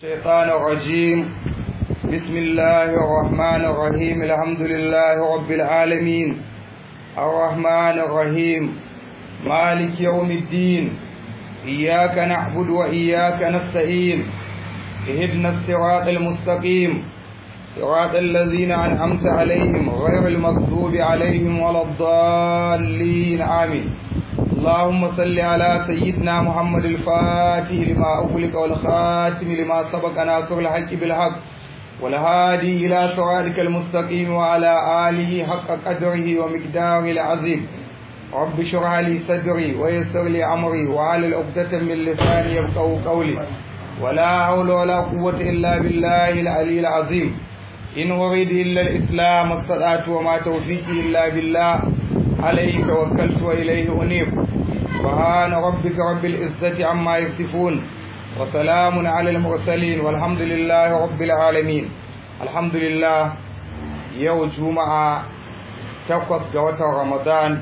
الشيطان الرجيم بسم الله الرحمن الرحيم الحمد لله رب العالمين الرحمن الرحيم مالك يوم الدين إياك نعبد وإياك نستعين اهدنا الصراط المستقيم صراط الذين أنعمت عليهم غير المغضوب عليهم ولا الضالين آمين اللهم صل على سيدنا محمد الفاتح لما أغلق والخاتم لما سبق ناصر الحق بالحق والهادي إلى صراطك المستقيم وعلى آله حق قدره ومقداره العظيم رب اشرح لي صدري ويسر لي أمري وعلى عقدة من لساني يفقهوا قولي ولا حول ولا قوة إلا بالله العلي العظيم إن أريد إلا الإسلام استطعت وما توفيقي إلا بالله عليه توكلت وإليه أنيب سبحان ربك رب العزة عما يصفون وسلام على المرسلين والحمد لله رب العالمين الحمد لله يوم جمعة تقص جوة رمضان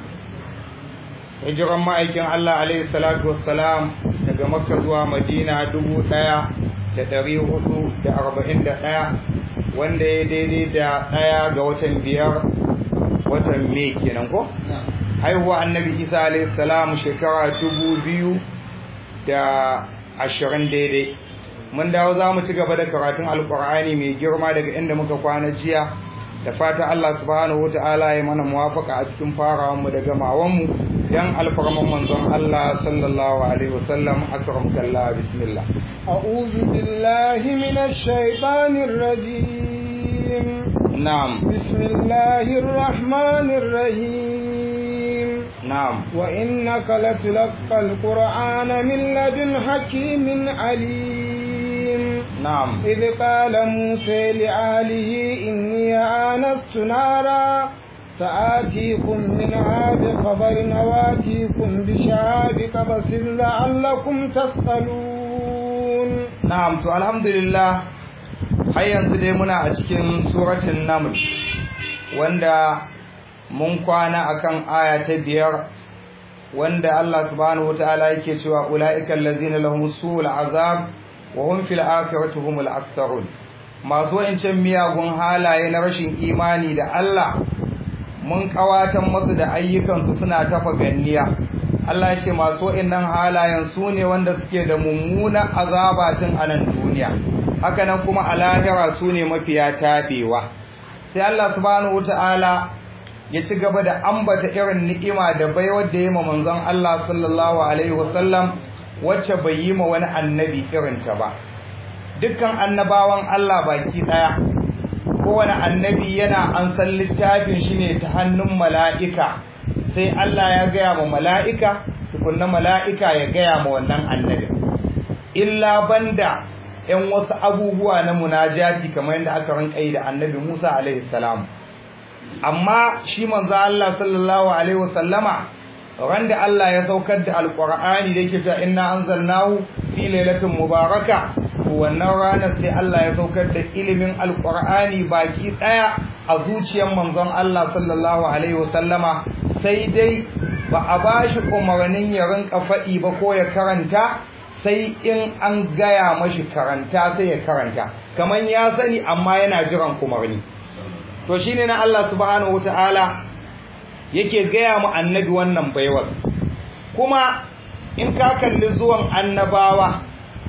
hijiran ma'aikin Allah alaihi salatu wassalam daga makka zuwa madina dubu ɗaya da ɗari hudu da arba'in da ɗaya wanda ya daidai da ɗaya ga watan biyar watan me kenan ko haihuwa annabi isa alaihi salam shekara dubu biyu da ashirin daidai mun dawo za mu ci gaba da karatun alkur'ani mai girma daga inda muka kwana jiya da fata Allah subhanahu wata'ala ya mana muwafaka a cikin farawan mu da gamawan mu dan alfarman manzon Allah sallallahu alaihi wasallam akram kallah bismillah a'udhu billahi minash shaitanir rajim na'am bismillahir rahmanir rahim na'am wa innaka latulqal qur'ana min ladun hakimin alim na'am إذ قال موسى لآله إني آنست نارا سآتيكم منها بخبر وآتيكم بشهاب قبس لعلكم تسألون na'am to alhamdulillah har yanzu dai muna a cikin suratul naml wanda mun kwana akan aya ta biyar wanda Allah subhanahu wataala yake cewa ulaika allazina lahum su'ul azab wa hum fil akhirati humul aktharun masu wancan miyagun halaye na rashin imani da Allah mun kawatan masu da ayyukansu suna tafa ganniya Allah ya ce masu wa'annan halayen su ne wanda suke da mummuna azaba tun a nan duniya haka nan kuma a lahira su ne mafiya tabewa sai Allah subhanahu wataala ya ci gaba da ambata irin ni'ima da baiwar da ya ma manzon Allah sallallahu alaihi wasallam wacce bai yi ma wani annabi irinta ba dukkan annabawan Allah baki daya kowane annabi yana an san littafin shi ne ta hannun mala'ika sai Allah ya gaya ma mala'ika tukunna mala'ika ya gaya ma wannan annabi illa banda ‘yan wasu abubuwa na munajati kamar yadda aka rinka yi da annabi Musa alaihi salam amma shi manzo Allah sallallahu alaihi wasallama ran da Allah ya saukar da alqur'ani da yake cewa inna anzalnahu fi lailatin mubaraka wannan ranar sai Allah ya saukar da ilimin alqur'ani baki daya a zuciyar manzon Allah sallallahu alaihi wasallama sai dai ba a bashi umarnin ya rinka faɗi ba ko ya karanta sai in an gaya mashi karanta sai ya karanta kaman ya sani amma yana jiran umarni to shine na Allah subhanahu wataala yake gaya mu annabi wannan baiwar kuma in ka kalli zuwan annabawa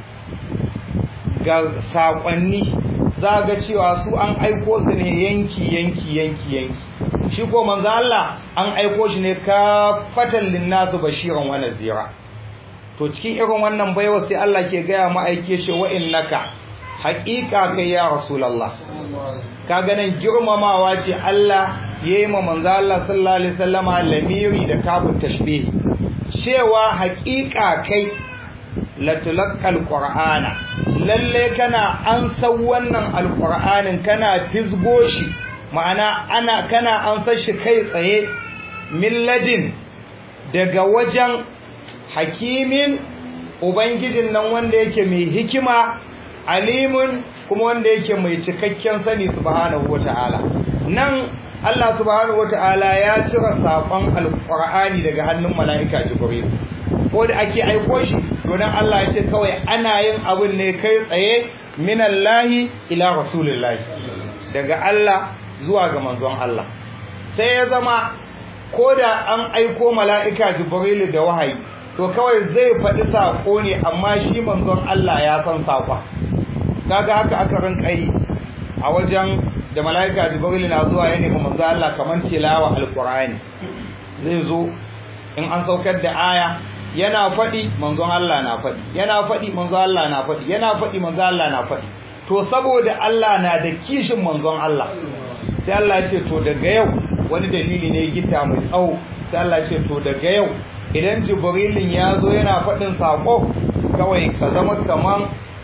ga sakonni za ga cewa su an aiko su ne yanki yanki yanki yanki shi ko manzo Allah an aiko shi ne kafatan linnasu bashiran wa nazira to cikin irin wannan baiwar sai Allah ke gaya mu aike shi wa innaka haqiqa kai ya rasulullah kaga nan girmamawa ce Allah yayi ma manzo Allah sallallahu alaihi wasallama lamiri da kafin tashbih cewa haƙiƙa kai latulqal qur'ana lalle kana an san wannan alqur'anin kana fisgo shi ma'ana ana kana an san shi kai tsaye milladin daga wajen hakimin ubangijin nan wanda yake mai hikima alimun kuma wanda yake mai cikakken sani subhanahu wataala nan Allah subhanahu wataala ya cire sakon alqur'ani daga hannun malaika jibril ko da ake aiko shi to dan Allah ya ce kawai ana yin abin ne kai tsaye minallahi ila rasulillahi daga Allah zuwa ga manzon Allah sai ya zama ko da an aiko mala'ika jibrilu da wahayi to kawai zai faɗi saƙo ne amma shi manzon Allah ya san saƙon kaga haka aka rinka yi a wajen da mala'ika jibrilu na zuwa ya nemi manzon Allah kamar tilawa alqur'ani zai zo in an saukar da aya yana faɗi manzon Allah na faɗi yana faɗi manzon Allah na faɗi yana faɗi manzon Allah na faɗi to saboda Allah na da kishin manzon Allah sai Allah ya ce to daga yau wani dalili ne gita mai tsawo sai Allah ya ce to daga yau idan jibrilin ya zo yana faɗin saƙo kawai ka zama kaman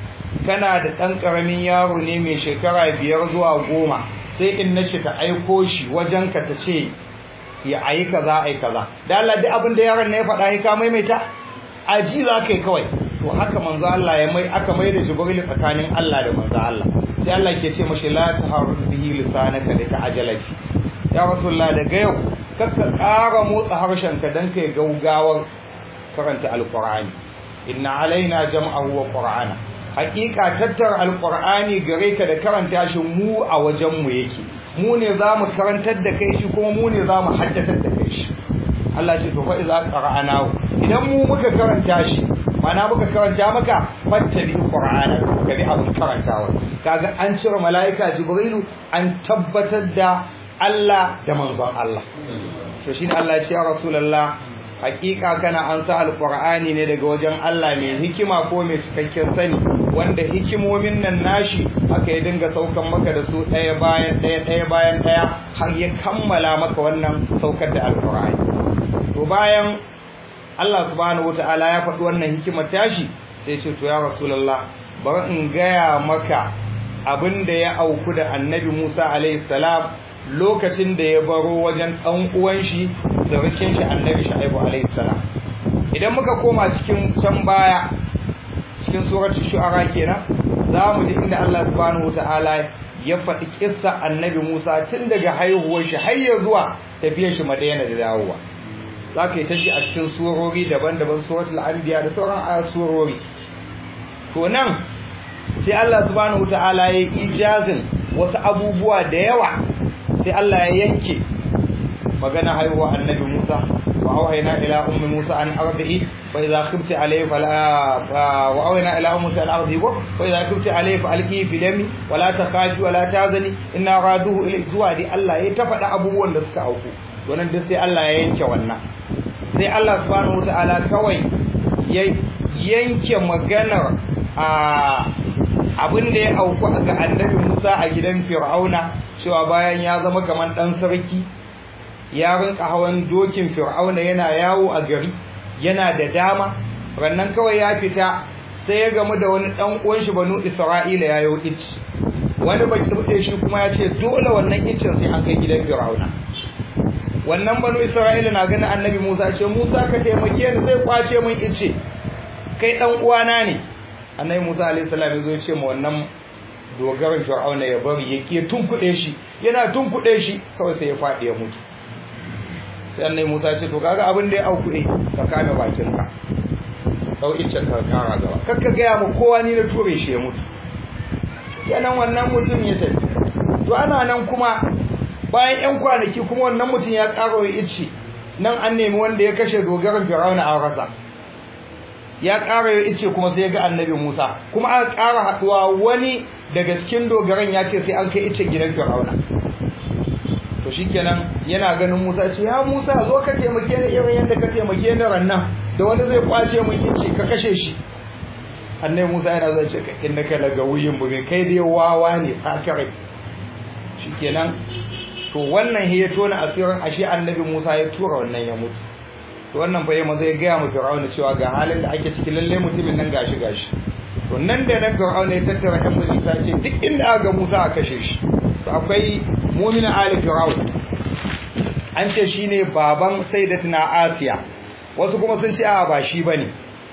kana da ɗan ƙaramin yaro ne mai shekara biyar zuwa goma sai in na shi ta aiko shi wajen ka ta ce ya ayi kaza ayi kaza da Allah duk abin da yaron ne ya faɗa ka maimaita aji za ka yi kawai to haka manzo Allah ya mai aka mai da jibril tsakanin Allah da manzo Allah sai Allah ke ce mashi la taharru bihi lisanaka da ka ajalati ya rasulullah daga yau kakka ƙara motsa harshenka don kai gaugawar karanta alƙur'ani inna alaina jam'ahu wa qur'ana haƙiƙa tattara alƙur'ani gare ka da karanta shi mu a wajen mu yake mu ne za mu karantar da kai shi kuma mu ne za mu haddatar da kai shi Allah ce to fa iza qara'ana idan mu muka karanta shi mana muka karanta maka fattabi qur'ana ka bi abin karantawa kaga an cire malaika jibrilu an tabbatar da Allah da manzon Allah to shine Allah ya ce ya rasulullah hakika kana an sa alqur'ani ne daga wajen Allah mai hikima ko mai cikakken sani wanda hikimomin nan nashi aka yi dinga saukan maka da su ɗaya bayan ɗaya ɗaya bayan ɗaya har ya kammala maka wannan saukar da alqur'ani to bayan Allah subhanahu wataala ya faɗi wannan hikimar tashi sai ce to ya rasulullah bari in gaya maka abin da ya auku da annabi Musa alaihi salam lokacin da ya baro wajen ɗan uwan shi surukin shi annabi Shu'aibu alaihi salam idan muka koma cikin can baya cikin suratul shu'ara kenan za mu ji inda Allah subhanahu wataala ya faɗi kissa annabi Musa tun daga haihuwar shi har ya zuwa tafiyar shi Madina da dawowa za ka yi ta shi a cikin surori daban-daban suratul anbiya da sauran ayat surori to nan sai Allah subhanahu wataala ya yi ijazin wasu abubuwa da yawa sai Allah ya yanke magana haihuwa annabi Musa wa auhayna ila ummi Musa an ardihi fa idza khifti alayhi fala wa auhayna ila ummi Musa an ardihi fa idza khifti alayhi fa alqihi fi dami wa la takhafi wa la tahzani inna raduhu ilayhi zuwa di Allah ya ta faɗa abubuwan da suka auku wannan duk sai Allah ya yanke wannan sai Allah subhanahu wataala kawai ya yanke maganar a abin da ya auku ga annabi Musa a gidan Fir'auna cewa bayan ya zama kaman dan sarki ya rinka hawan dokin Fir'auna yana yawo a gari yana da dama rannan kawai ya fita sai ya gamu da wani dan uwan shi banu Isra'ila ya yi ici wani baki bude shi kuma ya ce dole wannan icin sai an kai gidan Fir'auna wannan banu Isra'ila na ganin annabi Musa ce Musa ka taimake ni zai kwace min ice kai dan uwana ne annabi Musa alaihi salam ya zo ya ce ma wannan dogaran Fir'auna ya bari ya ke tunkuɗe shi yana tunkuɗe shi kawai sai ya faɗi ya mutu sai annabi Musa ya ce to kaga abin da ya auku eh ka kame bakin ka dau iccen ka kara gaba kakka ga mu kowa ni na ture shi ya mutu yanan wannan mutum ya tafi to ana nan kuma bayan yan kwanaki kuma wannan mutum ya ƙara wa icce nan an nemi wanda ya kashe dogaran Fir'auna a rasa ya ƙara ya ice kuma sai ya ga annabi Musa kuma aka ƙara haɗuwa wani daga cikin dogaran ya ce sai an kai ice gidan Fir'auna to shikenan yana ganin Musa ce ya Musa zo ka taimake ni irin yadda ka taimake ni rannan da wani zai kwace min ice ka kashe shi annabi Musa yana zai ce innaka laga wuyin buge kai dai wawa ne sakare shikenan to wannan ya tona asirin ashe annabi Musa ya tura wannan ya mutu to wannan fa yamma zai ga mu Fir'auna cewa ga halin da ake ciki lalle mutumin nan gashi gashi to nan da nan Fir'auna ya tattara ɗan majalisa ce duk inda aka ga Musa a kashe shi to akwai mu'minin ali Fir'auna an ce shine baban sayyidatina Asiya wasu kuma sun ce a ba shi bane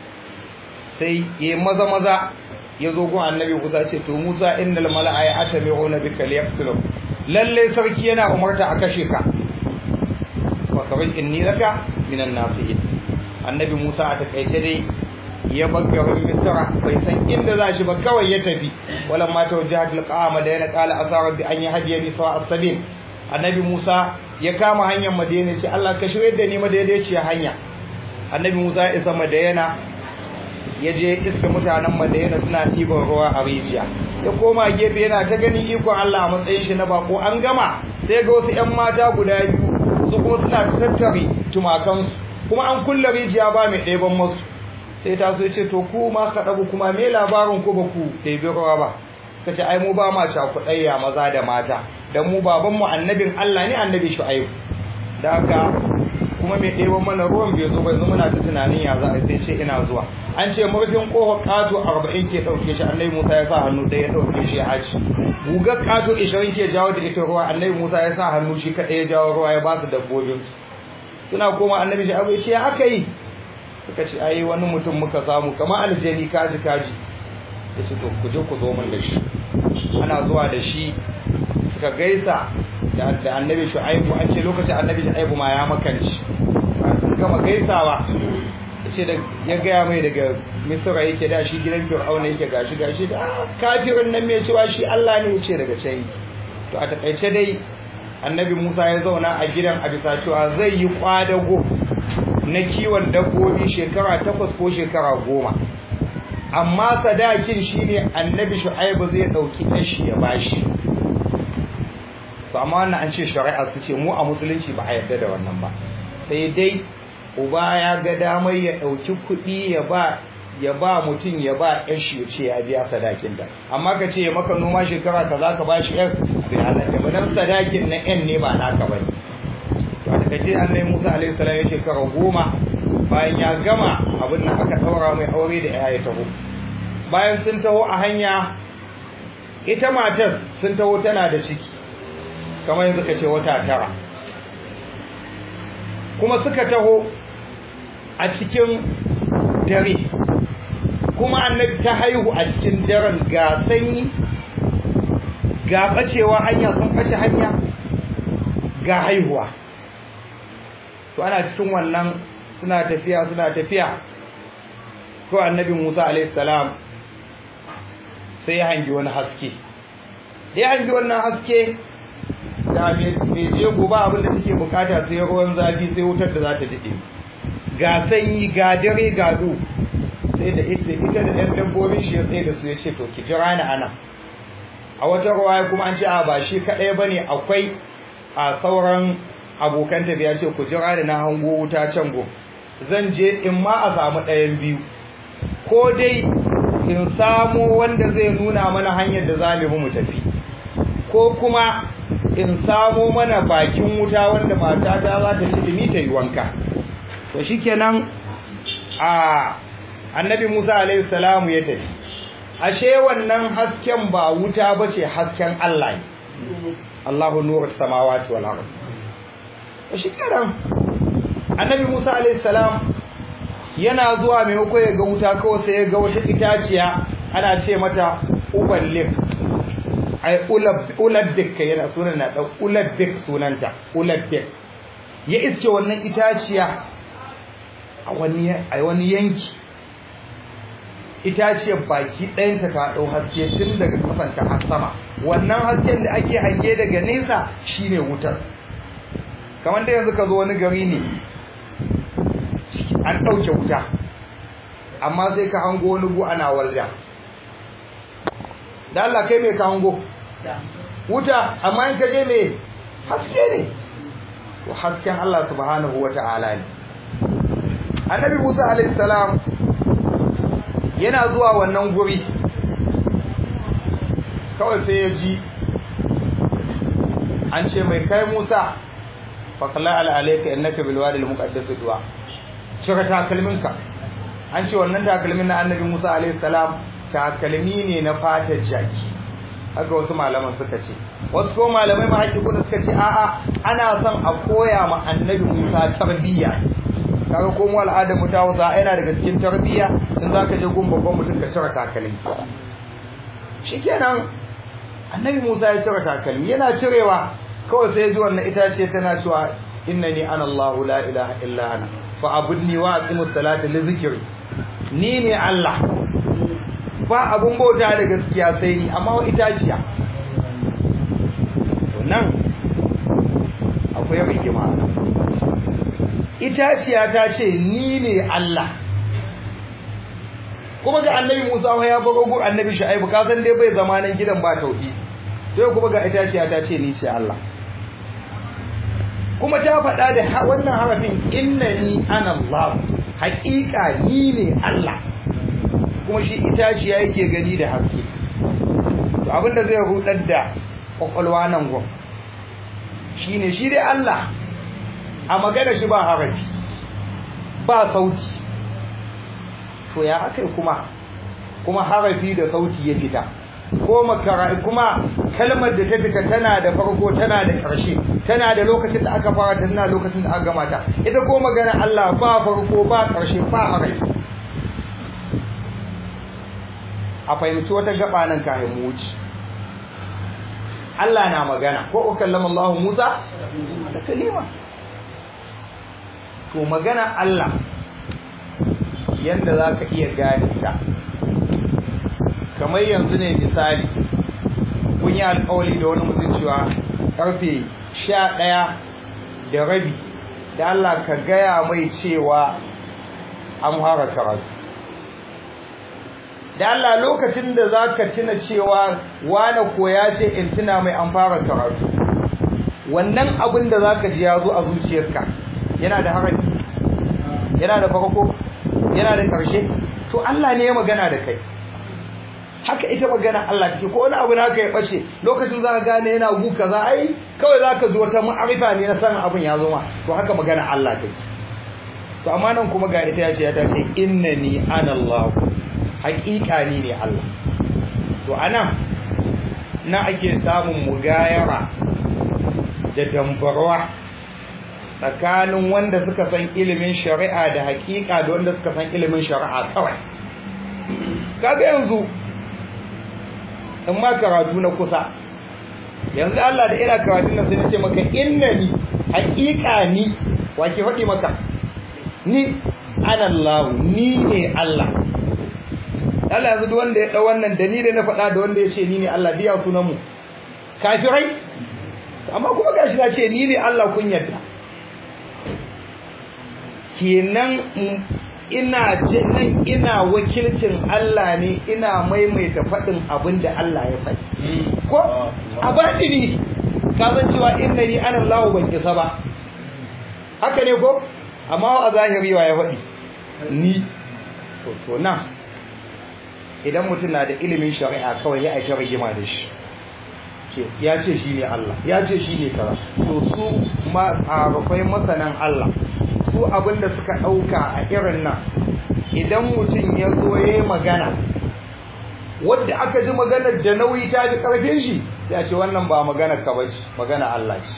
sai ya maza maza ya zo gun annabi Musa ce to Musa innal mala'a ya atami'una bika liyaqtuluk lalle sarki yana umarta a kashe ka wa kawai inni laka minan nasihin annabi Musa a takaice dai ya bar garin Misra bai san inda za shi ba kawai ya tafi wala ma tawajjahat liqa madina qala asa rabbi an yahdiyani sawa as-sabil annabi Musa ya kama hanyar Madina ce Allah ka shirye da ni madaidaiciya hanya annabi Musa ya isa Madina ya je iska mutanen Madina suna ɗiban ruwa a rijiya ya koma gefe yana ta ganin ikon Allah a matsayin shi na bako an gama sai ga wasu ƴan mata guda biyu su kuma suna tattare tumakansu kuma an kulle rijiya ba mai ɗeban masu sai ta so ce to ku ma ka ɗabu kuma me labarin ku ba ku ɗebi ruwa ba ka ce ai mu ba ma cakuɗayya maza da mata dan mu baban mu annabin Allah ne annabi Shu'aib da haka kuma mai ɗeban mana ruwan bai zo bai zo muna ta tunanin ya za a sai ce ina zuwa an ce murfin ƙofar ƙato arba'in ke ɗauke shi annabi Musa ya sa hannu ɗaya ya ɗauke shi ya haci gugar ƙato ishirin ke jawo da ita ruwa annabi Musa ya sa hannu shi kaɗai ya jawo ruwa ya ba su dabbobin suna koma annabi shi abu ya ce ya aka yi suka ce ai wani mutum muka samu kamar aljani kaji kaji ya ce to ku je ku zo min da shi ana zuwa da shi suka gaisa da annabi shu'aibu an ce lokacin annabi shu'aibu ma ya makanci sun gama gaisawa ce da ya gaya mai daga misra yake da shi gidan fir'auna yake gashi gashi da kafirin nan mai cewa shi Allah ne yace daga can to a takaice dai annabi Musa ya zauna a gidan a bisa cewa zai yi kwadago na kiwon dabbobi shekara takwas ko shekara goma amma sadakin shine annabi shu'aibu zai dauki tashi ya bashi to amma wannan an ce shari'a su ce mu a musulunci ba a yarda da wannan ba sai dai uba ya ga damar ya ɗauki kuɗi ya ba ya ba mutum ya ba ƴan shi ya ce ya biya sadakin da amma ka ce ya maka noma shekara ka za ka ba shi ƴan bai halatta ba dan sadakin na ƴan ne ba naka ba ne to a takaice annabi Musa alaihi salam ya shekara goma bayan ya gama abin nan aka ɗaura mai aure da ya taho bayan sun taho a hanya ita matar sun taho tana da ciki kamar yanzu ka ce wata tara kuma suka taho a cikin dare kuma annabi ta haihu a cikin daren ga sanyi ga bacewa hanya sun bace hanya ga haihuwa to ana cikin wannan suna tafiya suna tafiya ko annabi Musa alaihi salam sai ya hangi wani haske da ya hangi wannan haske da mai je gobe abin da take bukata sai ruwan zafi sai wutar da za ta dade ga sanyi ga dare ga du sai da ita ita da ɗan dabbobin shi ya tsaye da su ya ce to ki jira ni ana a wata ruwaya kuma an ce a ba shi kaɗai ba ne akwai a sauran abokan tafiya ce ku jira ni na hango wuta can go zan je in ma a samu ɗayan biyu ko dai in samo wanda zai nuna mana hanyar da za mu tafi ko kuma in samo mana bakin wuta wanda matata za ta ci ta yi wanka to shikenan a annabi Musa alaihi salamu ya tafi ashe wannan hasken ba wuta bace hasken Allah ne Allahu nuru samawati wal ard to shikenan annabi Musa alaihi salam yana zuwa maimako ya ga wuta kawai sai ya ga wata itaciya ana ce mata uballin ai ulabbik yana sunan na dan ulabbik sunanta ulabbik ya iske wannan itaciya a wani a wani yanki itaciyar baki ɗayanta ta ɗau haske tun daga kasanta har sama wannan hasken da ake hange daga nesa shine wutar kamar da yanzu ka zo wani gari ne an ɗauke wuta amma sai ka hango wani gu ana walda da Allah kai mai ka hango wuta amma in ka je mai haske ne to hasken Allah subhanahu wata'ala ne annabi Musa alaihi salam yana zuwa wannan guri kawai sai ya ji an ce mai kai Musa faqala ala alayka innaka bil wadi al muqaddas duwa shaka takalminka an ce wannan takalmin na annabi Musa alaihi salam takalmi ne na fatar jaki haka wasu malaman suka ce wasu ko malamai ma haƙiƙu da suka ce a'a ana son a koya ma annabi Musa tarbiyya kaga ko mu al'adar mu ta Hausa yana daga cikin tarbiyya in zaka je gun babban mutum ka cire takalmi shikenan annabi Musa ya cire takalmi yana cirewa kawai sai ji wannan itace tana cewa innani ana Allah la ilaha illa ana fa abudni wa aqimus salata li zikri ni ne Allah ba abun bauta da gaskiya sai ni amma wa itaciya to nan akwai rigima itaciya ta ce ni ne Allah kuma ga annabi Musa ya baro gur annabi Shu'aibu ka san dai bai zama nan gidan ba tauhidi sai kuma ga itaciya ta ce ni ce Allah kuma ta faɗa da wannan harafin innani ana Allah haƙiƙa ni ne Allah kuma shi itaciya yake gani da haske to abinda zai rudar da kwakwalwa nan gon shine shi dai Allah a magana shi ba harafi ba sauti to ya akai kuma kuma harafi da sauti ya fita ko makara kuma kalmar da ta fita tana da farko tana da ƙarshe tana da lokacin da aka fara ta tana lokacin da aka gama ta ita ko magana Allah ba farko ba ƙarshe ba harafi a fahimci wata gaba nan kafin mu wuce Allah na magana ko kallama Allah Musa da kalima to magana Allah yanda zaka iya gane ta kamar yanzu ne misali kun yi alƙawari da wani mutum cewa karfe sha ɗaya da rabi da Allah ka gaya mai cewa an fara karatu da Allah lokacin da za ka tuna cewa wane ko ya ce in tuna mai an fara karatu wannan abin da za ka ji ya zo a zuciyarka yana da harafi yana da farko yana da ƙarshe to Allah ne ya magana da kai haka ita magana Allah take ko wani abu naka ya bace lokacin za ka gane yana gu kaza ai kawai za ka ji wata ma'arifa ne na sanin abin ya zo ma to haka magana Allah take to amma nan kuma ga ita ya ce ya ta ce innani ana Allah haƙiƙa ni ne Allah to anan na ake samun mugayara da dambarwa tsakanin wanda suka san ilimin shari'a da haƙiƙa da wanda suka san ilimin shari'a kawai kaga yanzu in ma karatu na kusa yanzu Allah da ina karatun nan sai nace maka innani haƙiƙa ni wa ke faɗi maka ni ana Allah ni ne Allah Allah yanzu duk wanda ya dau wannan da ni da na faɗa da wanda ya ce ni ne Allah biya sunan mu kafirai amma kuma gashi na ce ni ne Allah kun yarda kenan ina nan ina wakilcin Allah ne ina maimaita faɗin abin da Allah ya faɗi ko a baɗini ka san cewa inna ni ana Allah ban kisa ba haka ne ko amma a zahiri wa ya faɗi ni to to na idan mutum na da ilimin shari'a kawai ya aika rigima da shi ya ce shi ne Allah ya ce shi ne kaza to su ma arafai masanan Allah su abinda suka ɗauka a irin nan idan mutum ya zo ya yi magana wadda aka ji maganar da nauyi ta ji ƙarfin shi ya ce wannan ba maganar ka bace magana Allah ce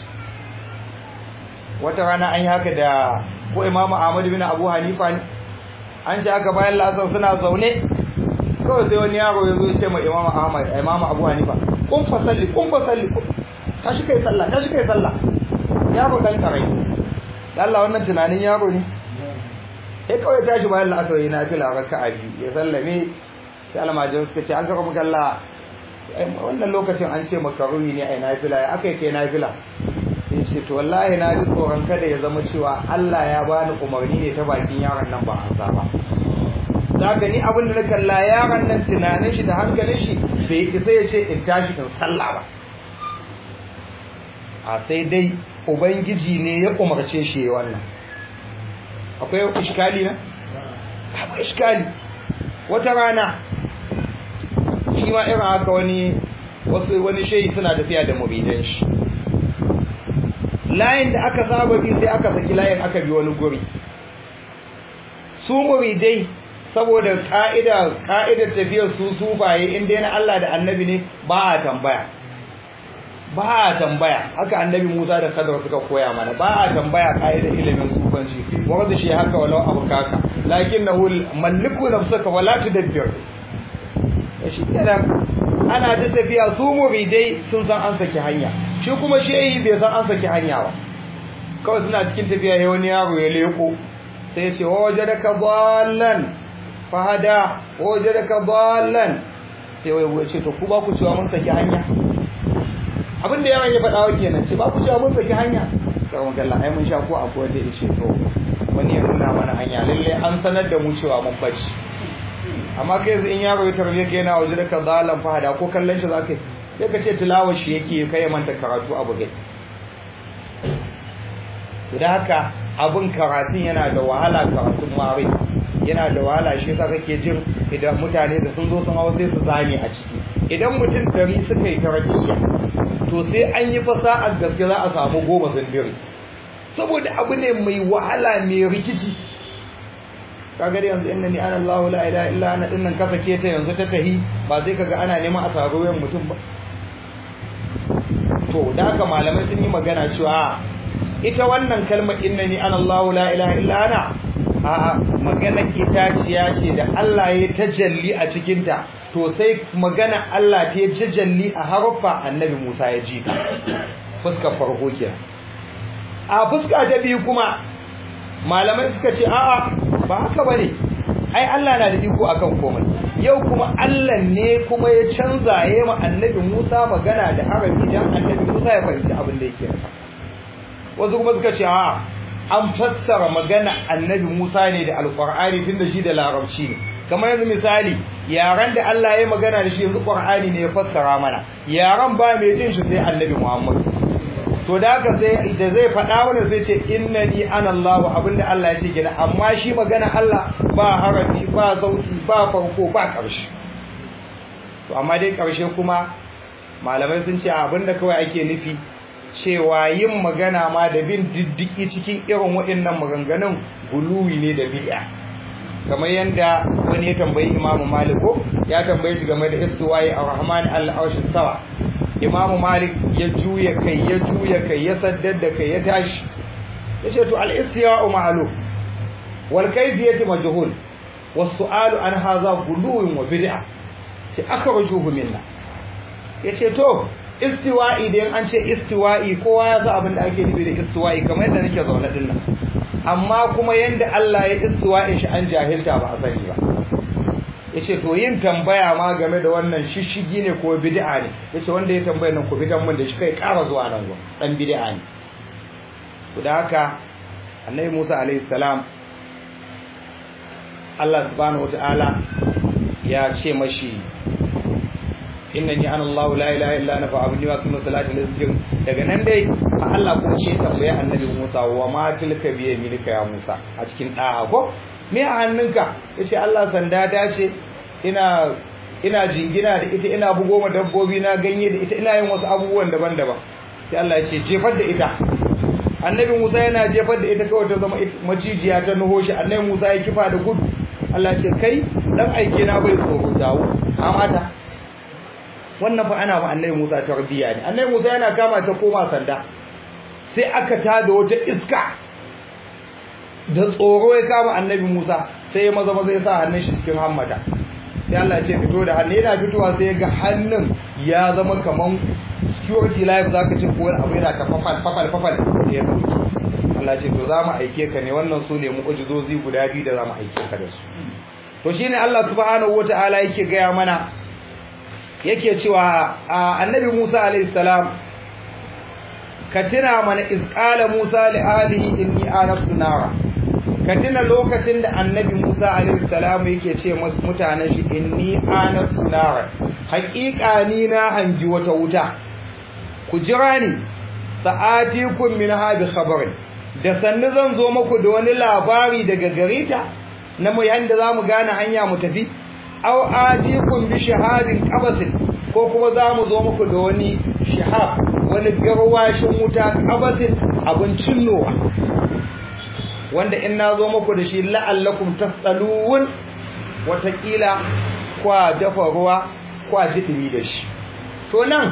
wata rana an yi haka da ko imamu Ahmad bin Abu Hanifa ne an shi aka bayan lasar suna zaune kawai sai wani yaro ya zo ya ce ma imamu Ahmad imamu Abu Hanifa kun fa salli kun fa salli tashi kai sallah tashi kai sallah yaro dan karai Allah wannan tunanin yaro ne sai kawai tashi bayan la'asar yana fila raka'a biyu ya sallame sai almajin suka ce an gaba maka Allah wannan lokacin an ce makaruni ne ai nafila ya aka yi kai nafila sai ce to wallahi na ji tsoron kada ya zama cewa Allah ya bani umarni ne ta bakin yaron nan ba an sa ba zaka ni abin da na kalla yaron nan tunanin shi da hankalin shi bai isa ya ce in tashi in sallah ba a sai dai ubangiji ne ya umarce shi ya wannan akwai iskali na akwai iskali wata rana shi ma irin haka wani wasu wani shehi suna tafiya da muridan shi layin da aka saba bi sai aka saki layin aka bi wani guri su muridai saboda ka'ida ka'idar tafiyar su sufaye inda yana Allah da annabi ne ba a tambaya ba a tambaya haka annabi Musa da Khadar suka koya mana ba a tambaya ka'idar ilimin sufanci wanda shi haka walau abukaka lakinnahu malliku nafsaka wala tudabbir shi kenan ana ta tafiya su muridai sun san an saki hanya shi kuma shehi bai san an saki hanya ba kawai suna cikin tafiya ya wani yaro ya leko sai ce wajadaka dallan fahada wajadaka dallan sai wai wai ce to ku ba ku cewa mun saki hanya abin da yawan ya faɗa wa kenan ce ba ku cewa mun saki hanya karon kallon ai mun sha ko akwai da yace to wani ya nuna mana hanya lalle an sanar da mu cewa mun bace amma kai yanzu in yaro ya tarbe ka yana waje da ka zalan fahada ko kallon shi zaka sai ka ce tilawar shi yake kai ya manta karatu abu gai to da haka abin karatun yana da wahala karatun mare yana da wahala shi yasa kake jin idan mutane da sun zo sun hawa sai su zame a ciki idan mutum dari suka yi tarbiyya to sai an yi fasa'ar gaske za a samu goma zindiri saboda abu ne mai wahala mai rikici kaga da yanzu innani ana Allahu la ilaha illa ana dinnan ka sake ta yanzu ta tahi ba zai kaga ana neman a saro yan mutum ba to da haka malamai sun yi magana cewa ita wannan kalmar innani ana Allahu la ilaha illa ana a magana itaciya ce da Allah ya tajalli a cikin ta to sai magana Allah ta tajalli a harfa annabi Musa ya ji fuskar farko kenan a fuska ta biyu kuma malamai suka ce a'a ba haka bane ai Allah na da iko akan komai yau kuma Allah ne kuma ya canza yayi ma annabi Musa magana da harafi dan annabi Musa ya fahimci abin da yake wasu kuma suka ce a'a an fassara magana annabi Musa ne da alqur'ani tunda shi da larabci ne kamar yanzu misali yaran da Allah ya magana da shi yanzu qur'ani ne ya fassara mana yaran ba mai jin shi sai annabi Muhammad to da haka sai da zai faɗa mana sai ce innani ana Allah abinda Allah ya ce gina amma shi magana Allah ba harafi ba sauti ba farko ba ƙarshe to amma dai ƙarshe kuma malamai sun ce abinda kawai ake nufi cewa yin magana ma da bin diddiki cikin irin waɗannan maganganun guluwi ne da bid'a kamar yanda wani ya tambayi Imam Malik ko ya tambaye shi game da istiwa'i ar-Rahman al-Arsh sawa Imam Malik ya juya kai ya juya kai ya saddar da kai ya tashi yace to al-istiwa'u ma'lum wal kayfiyatu majhul was-su'alu an hadha guluwun wa bid'a ce akhrajuhu minna yace to istiwa'i idan an ce istiwa'i kowa ya san abin da ake nufi da istiwa'i kamar yadda nake zaune din nan amma kuma yanda Allah ya istiwa'in shi an jahilta ba a sani ba yace to yin tambaya ma game da wannan shishigi ne ko bid'a ne yace wanda ya tambaya nan ku fitan mun da shi kai ƙara zuwa nan go dan bid'a ne to da haka annabi Musa alaihi salam Allah subhanahu wataala ya ce mashi innani ana Allah la ilaha illa ana fa'budni wa aqim salati li zikr daga nan dai Allah kuma ce tambaye annabi Musa wa ma tilka bi yaminika ya Musa a cikin da'a ko me a hannunka yace Allah sanda ta ce ina ina jingina da ita ina bugo ma dabbobi na ganye da ita ina yin wasu abubuwan daban-daban sai Allah ya ce jefar da ita annabi Musa yana jefar da ita kawai ta zama macijiya ta nuho shi annabi Musa ya kifa da gudu Allah ya ce kai dan aike na bai tsoro dawo amata wannan fa ana ma annabi Musa tarbiya ne annabi Musa yana kama ta koma sanda sai aka tada wata iska da tsoro ya kama annabi Musa sai ya maza maza ya sa hannun shi cikin hammata sai Allah ya ce fito da hannu yana fitowa sai ga hannun ya zama kaman security life zaka ce ko wani abu yana ta fafal fafal fafal ya dauki Allah ya ce to za mu aike ka ne wannan su ne mu'jizozi guda biyu da za mu aike ka da su to shine Allah subhanahu wataala yake gaya mana yake cewa annabi Musa alayhi salam ka tuna mana izqala Musa li alihi inni anafsu nara ka tuna lokacin da annabi Musa alayhi salam yake ce mutanen shi inni anafsu nara haƙiƙa ni na hanji wata wuta ku jira ni sa'atikum min hadi khabarin da sannu zan zo muku da wani labari daga gareta na mu yanda zamu gane hanya mu tafi aw adikum bi shahadin qabasin ko kuma zamu zo muku da wani shahab wani garwashin wuta qabasin abincin nowa wanda in na zo muku da shi la'allakum tasalun watakila kwa dafa ruwa kwa jidimi da shi to nan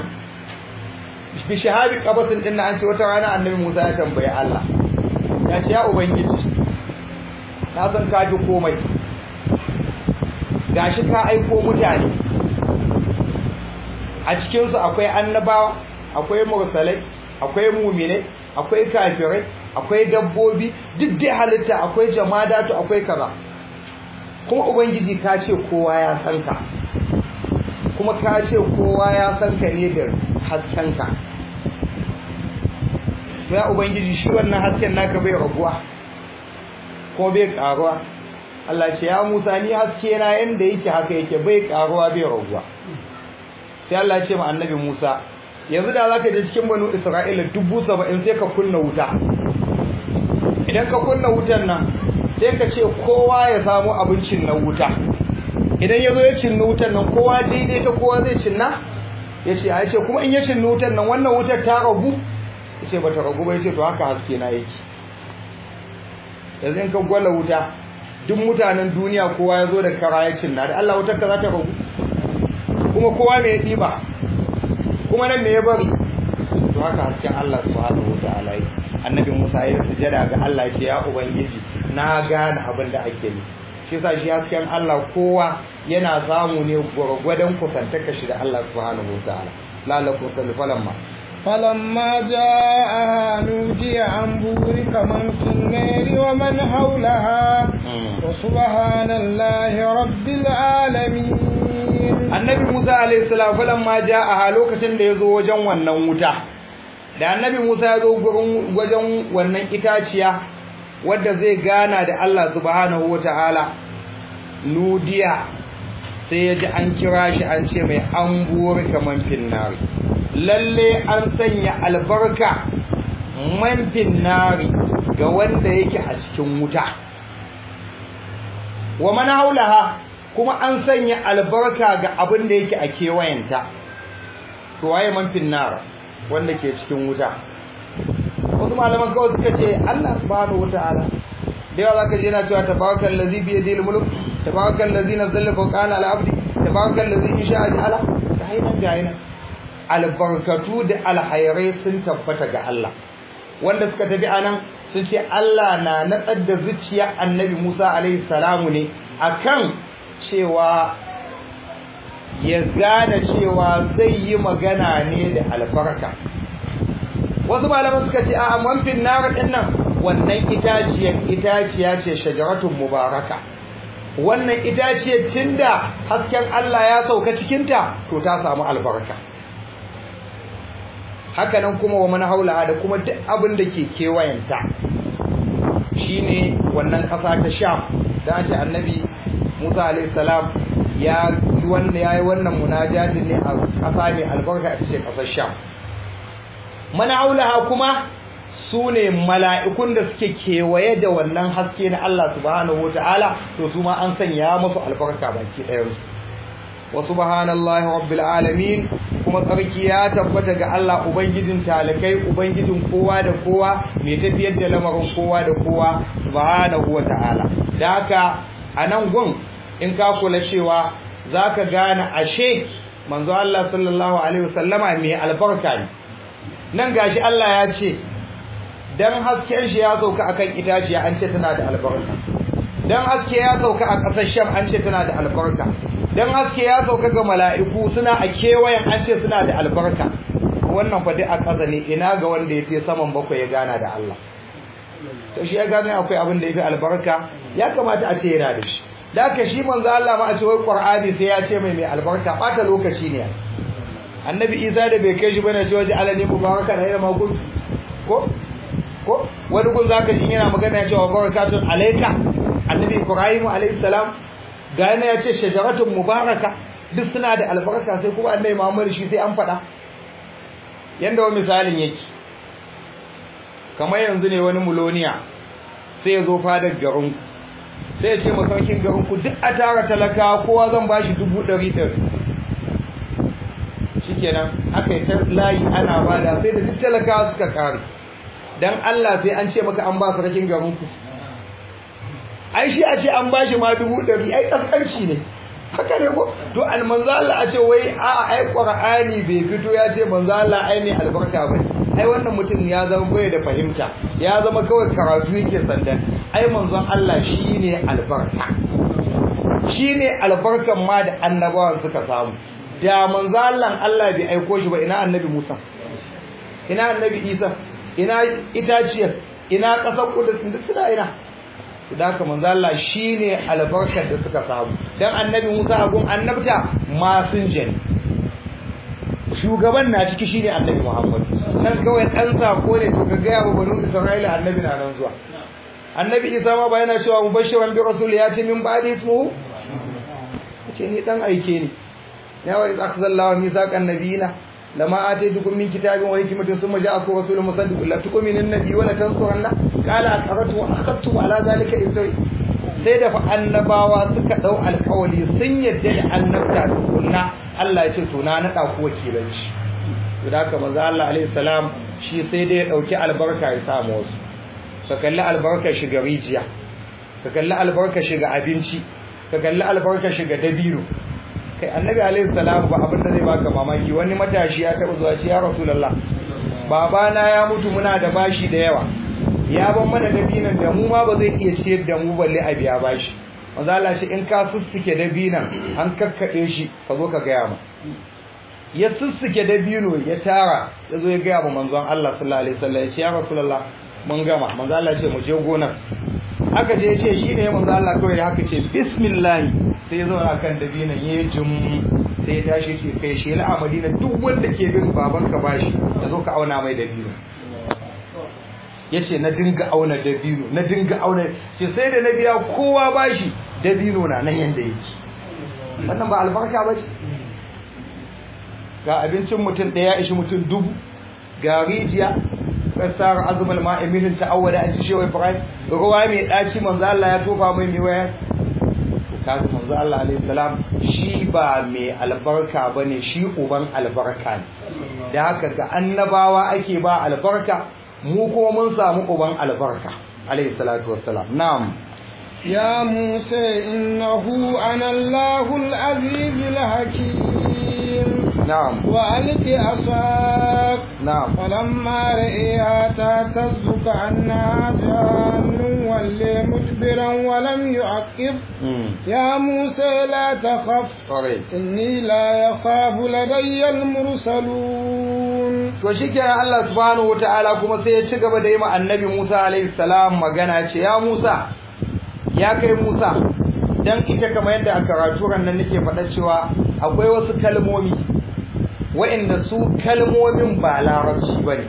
bi shahadi qabasin din an ce wata rana annabi Musa ya tambaye Allah ya ce ya ubangiji na san ka ji komai gashi ka aiko mutane a cikinsu akwai annabawa akwai mursalai akwai muminai akwai kafirai akwai dabbobi duk dai halitta akwai jamadatu akwai kaza kuma ubangiji ka ce kowa ya san ka kuma ka ce kowa ya san ka ne da hasken ka ya ubangiji shi wannan hasken naka bai raguwa ko bai karuwa Allah ce ya Musa ni haske na yanda yake haka yake bai karuwa bai raguwa sai Allah ya ce ma annabi Musa yanzu da zaka je cikin banu Isra'ila dubu saba'in sai ka kunna wuta idan ka kunna wutan nan sai ka ce kowa ya samu abincin na wuta idan ya zo ya cinna wutan nan kowa daidai ta kowa zai cinna ya ce a ce kuma in ya cinna wutan nan wannan wutar ta ragu ya ce ba ta ragu ba ya ce to haka haske na yake yanzu in ka gwala wuta duk mutanen duniya kowa ya zo da kara ya cinna da Allah wutar ka za ta ragu kuma kowa mai ɗiba kuma nan me ya bari to haka hasken Allah subhanahu wa ta'ala yi annabi Musa ya sujada ga Allah ce ya ubangiji na gane abin da ake yi shi yasa shi hasken Allah kowa yana samu ne gwargwadon kusantaka shi da Allah subhanahu wa ta'ala lalakum falamma فلما جاءها نودي عن بورك من في النار ومن حولها وسبحان الله رب العالمين annabi Musa alayhi salam falamma ja'aha lokacin da yazo wajen wannan wuta da annabi Musa ya zo gurin wajen wannan itaciya wadda zai gana da Allah subhanahu wataala nudiya sai ya ji an kira shi an ce mai an buwar kaman finnari lalle an sanya albarka man finnari ga wanda yake a cikin wuta wa man haulaha kuma an sanya albarka ga abin da yake a kewayenta to waye man finnar wanda ke cikin wuta wasu malaman kawai suka ce Allah subhanahu wataala da yawa zaka je yana cewa tabarakal ladzi bi yadihi al-mulk tabarakal ladzi nazzala fawqana al-abdi tabarakal ladzi insha'a ja'ala kahinan gayina albarkatu da alhairai sun tabbata ga Allah wanda suka tafi anan sun ce Allah na natsar da zuciya annabi Musa alaihi salamu ne akan cewa ya gane cewa zai yi magana ne da albarka wasu malaman suka ce a manfin nar din nan wannan itaciyar itaciya ce shajaratun mubaraka wannan itaciyar tunda hasken Allah ya sauka cikinta to ta samu albarka haka nan kuma wa man haula da kuma duk abin da ke kewayenta shine wannan ƙasa ta Sham da ake annabi Musa alayhi salam ya wanda yayi wannan munajati ne a ƙasa mai albarka a cikin ƙasar Sham man haula kuma sune mala'ikun da suke kewaye da wannan haske na Allah subhanahu wataala to su ma an sanya musu albarka baki ɗayan su wa subhanallahi rabbil alamin kuma tsarki ya tabbata ga Allah ubangijin talakai ubangijin kowa da kowa mai tafiyar da lamarin kowa da kowa subhanahu wataala da haka anan gun in ka kula cewa zaka gane ashe manzo Allah sallallahu alaihi wasallama mai albarka ne nan gashi Allah ya ce dan hasken shi ya sauka akan itaciya an ce tana da albarka dan haske ya sauka a ƙasar Sham an ce tana da albarka dan haske ya sauka ga mala'iku suna a kewayen an ce suna da albarka wannan fa duk a ƙasa ne ina ga wanda ya ce saman bakwai ya gana da Allah to shi ya gane akwai abin da yafi albarka ya kamata a ce yana da shi da ka shi manzo Allah ma a ce wai Qur'ani sai ya ce mai mai albarka bata lokaci ne annabi Isa da bai kai shi bane ce waje alani mubaraka da ma kun ko ko wani gun zaka ji yana magana ya ce wa barakatun alayka annabi Ibrahim alayhi salam ga yana ya ce shajaratun mubaraka duk suna da albarka sai kuma annabi Muhammad shi sai an faɗa yanda wa misalin yake kamar yanzu ne wani muloniya sai ya zo fadar garin sai ya ce masaukin garin ku duk a tara talaka kowa zan bashi dubu ɗari ɗari shikenan aka yi ta layi ana bada sai da duk talakawa suka kare dan Allah sai an ce maka an ba sarkin garin ku ai shi a ce an bashi ma dubu ɗari ai kaskanci ne haka ne ko to almanzo Allah a ce wai a ai qur'ani bai fito ya ce manzo Allah ai ne albarka bane ai wannan mutum ya zama bai da fahimta ya zama kawai karatu yake sandan ai manzon Allah shine albarka shine albarkan ma da annabawan suka samu da manzo Allah Allah bai aiko shi ba ina annabi Musa ina annabi Isa ina itaciyar ina kasar kudus duk suna ina da haka manzo Allah shine albarkar da suka samu dan annabi Musa a gun annabta masinja ne shugaban na ciki shine annabi Muhammad nan kawai dan sako ne to ka ga ya banu Isra'ila annabi na nan zuwa annabi Isa ma ba yana cewa mubashiran bi rasul yati min ba'di ismuhu ce ni dan aike ne ya wa akhzallahu mithaqan nabiyina lama ataytukum min kitabin wa hikmatin thumma ja'akum rasulun musaddiqun la tu'minu an-nabiy wa la tansuranna qala aqarrtu wa akhadtu ala dhalika isri sai da fa annabawa suka dau alƙawari sun yadda da annabta kunna Allah ya ce to na nada ku wakilanci to da haka manzo Allah alaihi salam shi sai dai ya dauki albarka ya samu wasu ka kalli albarka shiga rijiya ka kalli albarka shiga abinci ka kalli albarka shiga dabino kai annabi alaihi salam ba abin da zai baka mamaki wani matashi ya taɓa zuwa ce ya rasulullah babana ya mutu muna da bashi da yawa ya ban mana dabinan da mu ma ba zai iya ciyar da mu balle a biya bashi manzo Allah shi in ka sussuke dabinan an kakkade shi ka zo ka gaya mu ya sussuke dabino ya tara ya zo ya gaya mu manzon Allah sallallahu alaihi wasallam ya ce ya rasulullah mun gama manzo Allah ya ce mu je gonar aka je ce shi ne manzo Allah kawai da haka ce bismillah sai ya zauna kan dabinan ya jum sai ya tashi ce kai shi la Madina duk wanda ke bin baban ka bashi ya zo ka auna mai dabino yace na dinga auna dabino na dinga auna ce sai da na biya kowa bashi dabino na nan yanda yake wannan ba albarka ba ce ga abincin mutum ɗaya ishi mutum dubu ga rijiya kasar azumul ma'i milin ta'awwada an ci shewa ibrahim ruwa mai daci manzo Allah ya tofa mai mai waya to kaga manzo Allah alaihi salam shi ba mai albarka bane shi uban albarka ne da haka ga annabawa ake ba albarka mu kuma mun samu uban albarka alaihi salatu wassalam na'am يا موسى إنه أنا الله العزيز الحكيم نعم وألق عصاك نعم فلما رئيها تهتز كأنها جان ولي مدبرا ولم يعقب مم. يا موسى لا تخف Alright. إني لا يخاف لدي المرسلون to shikenan Allah subhanahu wataala kuma sai ya ci gaba da yi ma annabi Musa alaihi salam magana ce ya Musa ya kai Musa dan ita kamar yadda a karatu ran nan nake faɗa cewa akwai wasu kalmomi waɗanda su kalmomin ba larabci bane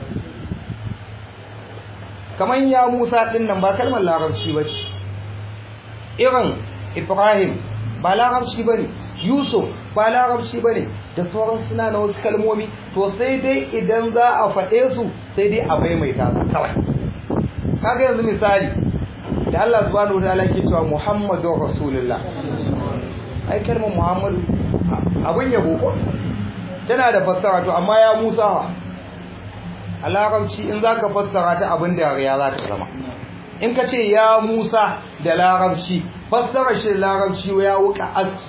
kamar ya Musa din nan ba kalmar larabci bace irin Ibrahim ba larabci bane Yusuf ba larabci bane da sauran suna na wasu kalmomi to sai dai idan za a faɗe su sai dai a maimaita su kawai kaga yanzu misali da Allah subhanahu wataala yake cewa Muhammadur Rasulullah ai kalmar Muhammadu abun yabo ko tana da fassara to amma ya Musa wa a larabci in zaka fassara ta abin da ya za ta zama in ka ce ya Musa da larabci fassara shi da larabci ya wuka aski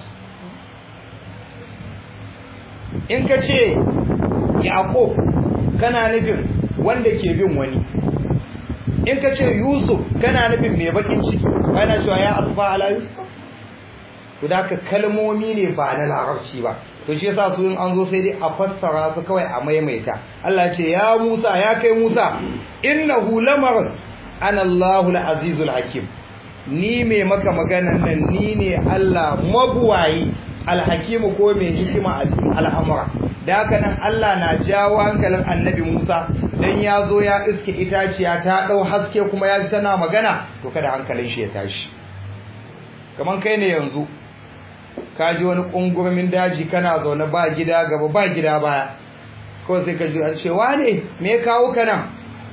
in ka ce Yaqub kana nufin wanda ke bin wani in ka ce Yusuf kana nufin mai bakin ciki kana cewa ya asfa ala Yusuf to da ka kalmomi ne ba na larabci ba to shi yasa su in an zo sai dai a fassara su kawai a maimaita Allah ya ce ya Musa ya kai Musa innahu lamar ana Allahul azizul hakim ni mai maka maganan nan ni ne Allah mabuwayi alhakimu ko mai hikima a cikin al'amura da haka nan Allah na jawo hankalin annabi Musa dan ya zo ya iske itaciya ta dau haske kuma ya ji tana magana to kada hankalin shi ya tashi kaman kai ne yanzu ka ji wani kungurmin daji kana zaune ba gida gaba ba gida baya ko sai ka ji an ce wane me ya kawo ka nan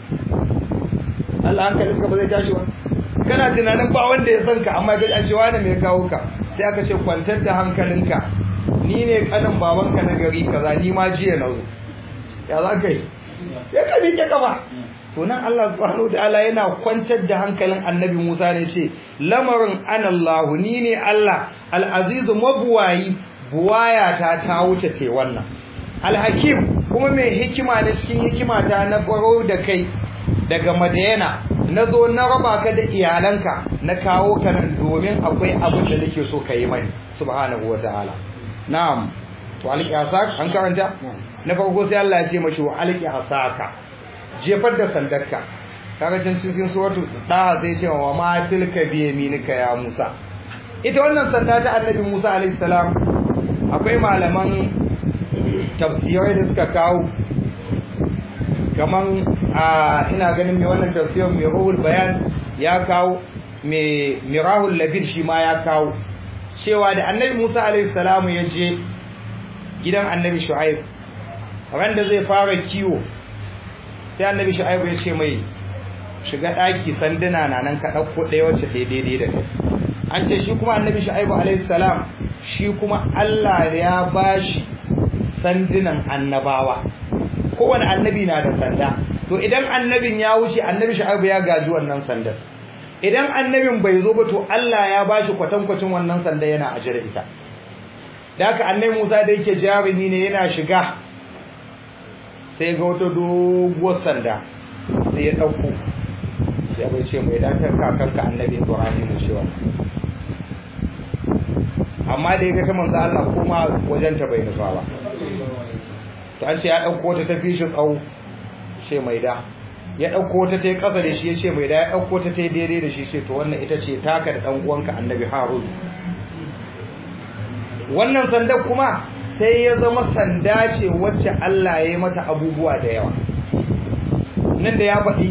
Allah hankalin ka ba zai tashi ba kana tunanin ba wanda ya san ka amma ga an ce wane me ya kawo ka sai aka ce kwantar da hankalinka ni ne kanin babanka na gari kaza ni ma jiya na zo ya za ka yi ya ka miƙe kafa to nan Allah subhanahu wataala yana kwantar da hankalin annabi Musa ne ce lamarin anallahu ni ne Allah al-aziz mabuwayi buwaya ta ta wuce ce wannan al-hakim kuma mai hikima ne cikin hikima ta na baro da kai daga Madayana na zo na raba ka da iyalanka na kawo ka nan domin akwai abin da nake so ka yi mani subhanahu wataala na'am to alqi asak an karanta na farko sai Allah ya ce mashi wa alqi asaka jefar da sandarka kaga can cikin suratu daha sai ce wa ma tilka bi yaminika ya Musa ita wannan sanda ta annabi Musa alaihi salam akwai malaman tafsirai da suka kawo kaman a ina ganin mai wannan tafsirin mai ruhul bayan ya kawo mai mirahul labir shi ma ya kawo cewa da annabi Musa alaihi salamu ya je gidan annabi Shu'aib ran da zai fara kiwo sai annabi Shu'aib ya ce mai shiga daki sanduna na nan ka dauko ɗaya wacce ta daidai da kai an ce shi kuma annabi Shu'aib alaihi salam shi kuma Allah ya bashi sandunan annabawa kowane annabi na da sanda to idan annabin ya wuce annabi Shu'aib ya gaji wannan sandar idan annabin bai zo ba to Allah ya bashi kwatankwacin wannan sanda yana ajira ita da haka annabi Musa da yake jarumi ne yana shiga sai ga wata doguwar sanda sai ya dauko ya bai ce mai datar kakanka annabi Ibrahim ne cewa amma da ya ga ta manzo Allah kuma wajen ta bai nufa ba to an ce ya dauko ta tafi shi tsawo ce mai da ya ɗauko ta ta yi ƙasa da shi ya ce mai da ya ɗauko ta ta yi daidai da shi ce to wannan ita ce taka da ɗan uwanka annabi harun wannan sanda kuma sai ya zama sanda ce wacce Allah ya yi mata abubuwa da yawa nan da ya faɗi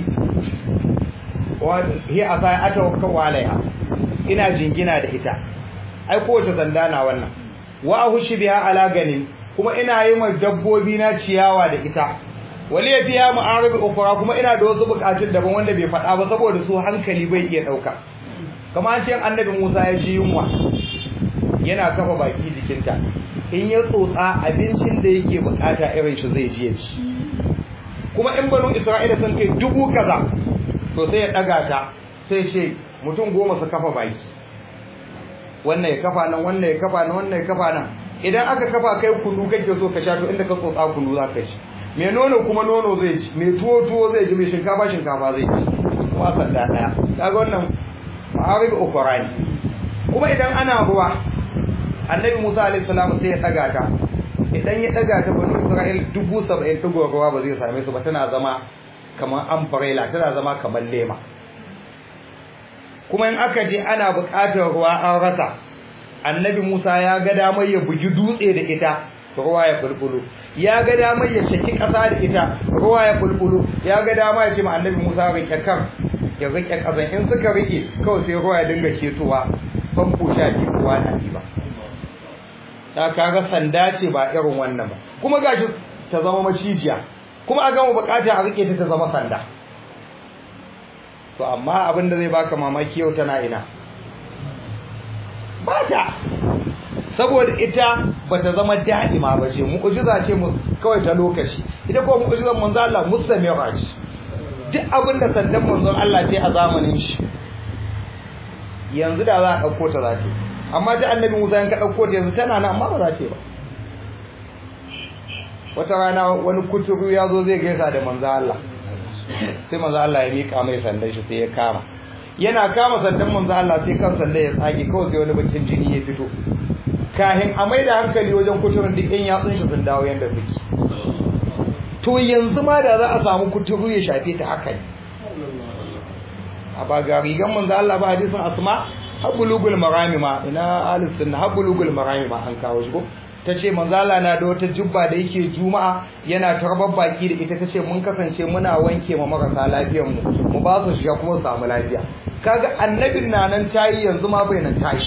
hi a sai ata wakka walaiha ina jingina da ita ai kowace sanda na wannan wa ahushi biha ala ganin kuma ina yi ma dabbobi na ciyawa da ita wali ya fiya ma'arib ukhra kuma ina da wasu bukatun daban wanda bai faɗa ba saboda su hankali bai iya dauka kamar an ce annabi Musa ya ji yunwa yana kafa baki jikinta in ya tsotsa abincin da yake bukata irin shi zai ji ci kuma in banu Isra'ila sun kai dubu kaza to sai ya daga ta sai ce mutum goma su kafa baki wannan ya kafa nan wannan ya kafa nan wannan ya kafa nan idan aka kafa kai kunu kake so ka sha to inda ka tsotsa kunu za ka ci mai nono kuma nono zai ci mai tuwo tuwo zai ci mai shinkafa shinkafa zai ci kuma sanda daya kaga wannan ma'arib ukhrani kuma idan ana ruwa annabi Musa alaihi salam sai ya daga ta idan ya daga ta banu Isra'il dubu saba'in digo ruwa ba zai same su ba tana zama kamar umbrella tana zama kamar lema kuma in aka je ana buƙatar ruwa an rasa annabi Musa ya ga damar ya bugi dutse da ita ruwa ya bulbulu ya ga damar ya caki ƙasa da ita ruwa ya bulbulu ya ga dama ya ce ma annabi Musa rike kan ya rike ƙasan in suka rike kawai sai ruwa ya dinga ketowa famfo sha biyu ruwa na ba ta kaga sanda ce ba irin wannan ba kuma gashi ta zama macijiya kuma a gama bukata a rike ta ta zama sanda to amma abin da zai baka mamaki yau tana ina ba ta saboda ita bata zama da'ima ba ce mu'jiza ce mu kawai ta lokaci ita ko mu'jizan manzo Allah mustamira ce duk abin da sandan manzon Allah ce a zamanin shi yanzu da za a dauko ta zata amma ta annabi Musa in ka dauko ta yanzu tana nan amma ba za ta ba wata rana wani kuturu ya zo zai gaisa da manzo Allah sai manzo Allah ya mika mai sandan shi sai ya kama yana kama sandan manzo Allah sai kan sanda ya tsage kawai sai wani bakin jini ya fito kahin a mai da hankali wajen kuturin duk yan yatsun shi sun dawo yanda suke to yanzu ma da za a samu kuturu ya shafe ta haka ne a ba ga rigan manzo Allah ba hadisin asma habulugul marami ma ina ahlus sunna habulugul marami ma an kawo shi ko tace manzo Allah na da wata jubba da yake juma'a yana tarbar baki da ita tace mun kasance muna wanke ma marasa lafiyar mu mu ba su shiga kuma su samu lafiya kaga annabin na nan tayi yanzu ma bai nan tayi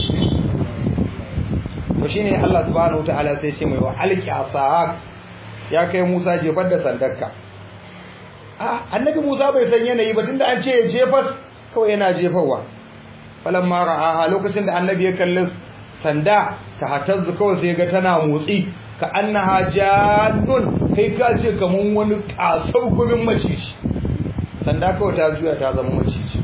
to shine Allah subhanahu wataala sai ce mai wa alqi asahak ya kai Musa jefar da sandarka a annabi Musa bai san yanayi ba tunda an ce ya jefar kawai yana jefarwa falamma ra'a lokacin da annabi ya kalli sanda ta hatazzu kawai sai ga tana motsi ka annaha jannun kai ka ce kaman wani kasar gumin maciji sanda kawai ta juya ta zama maciji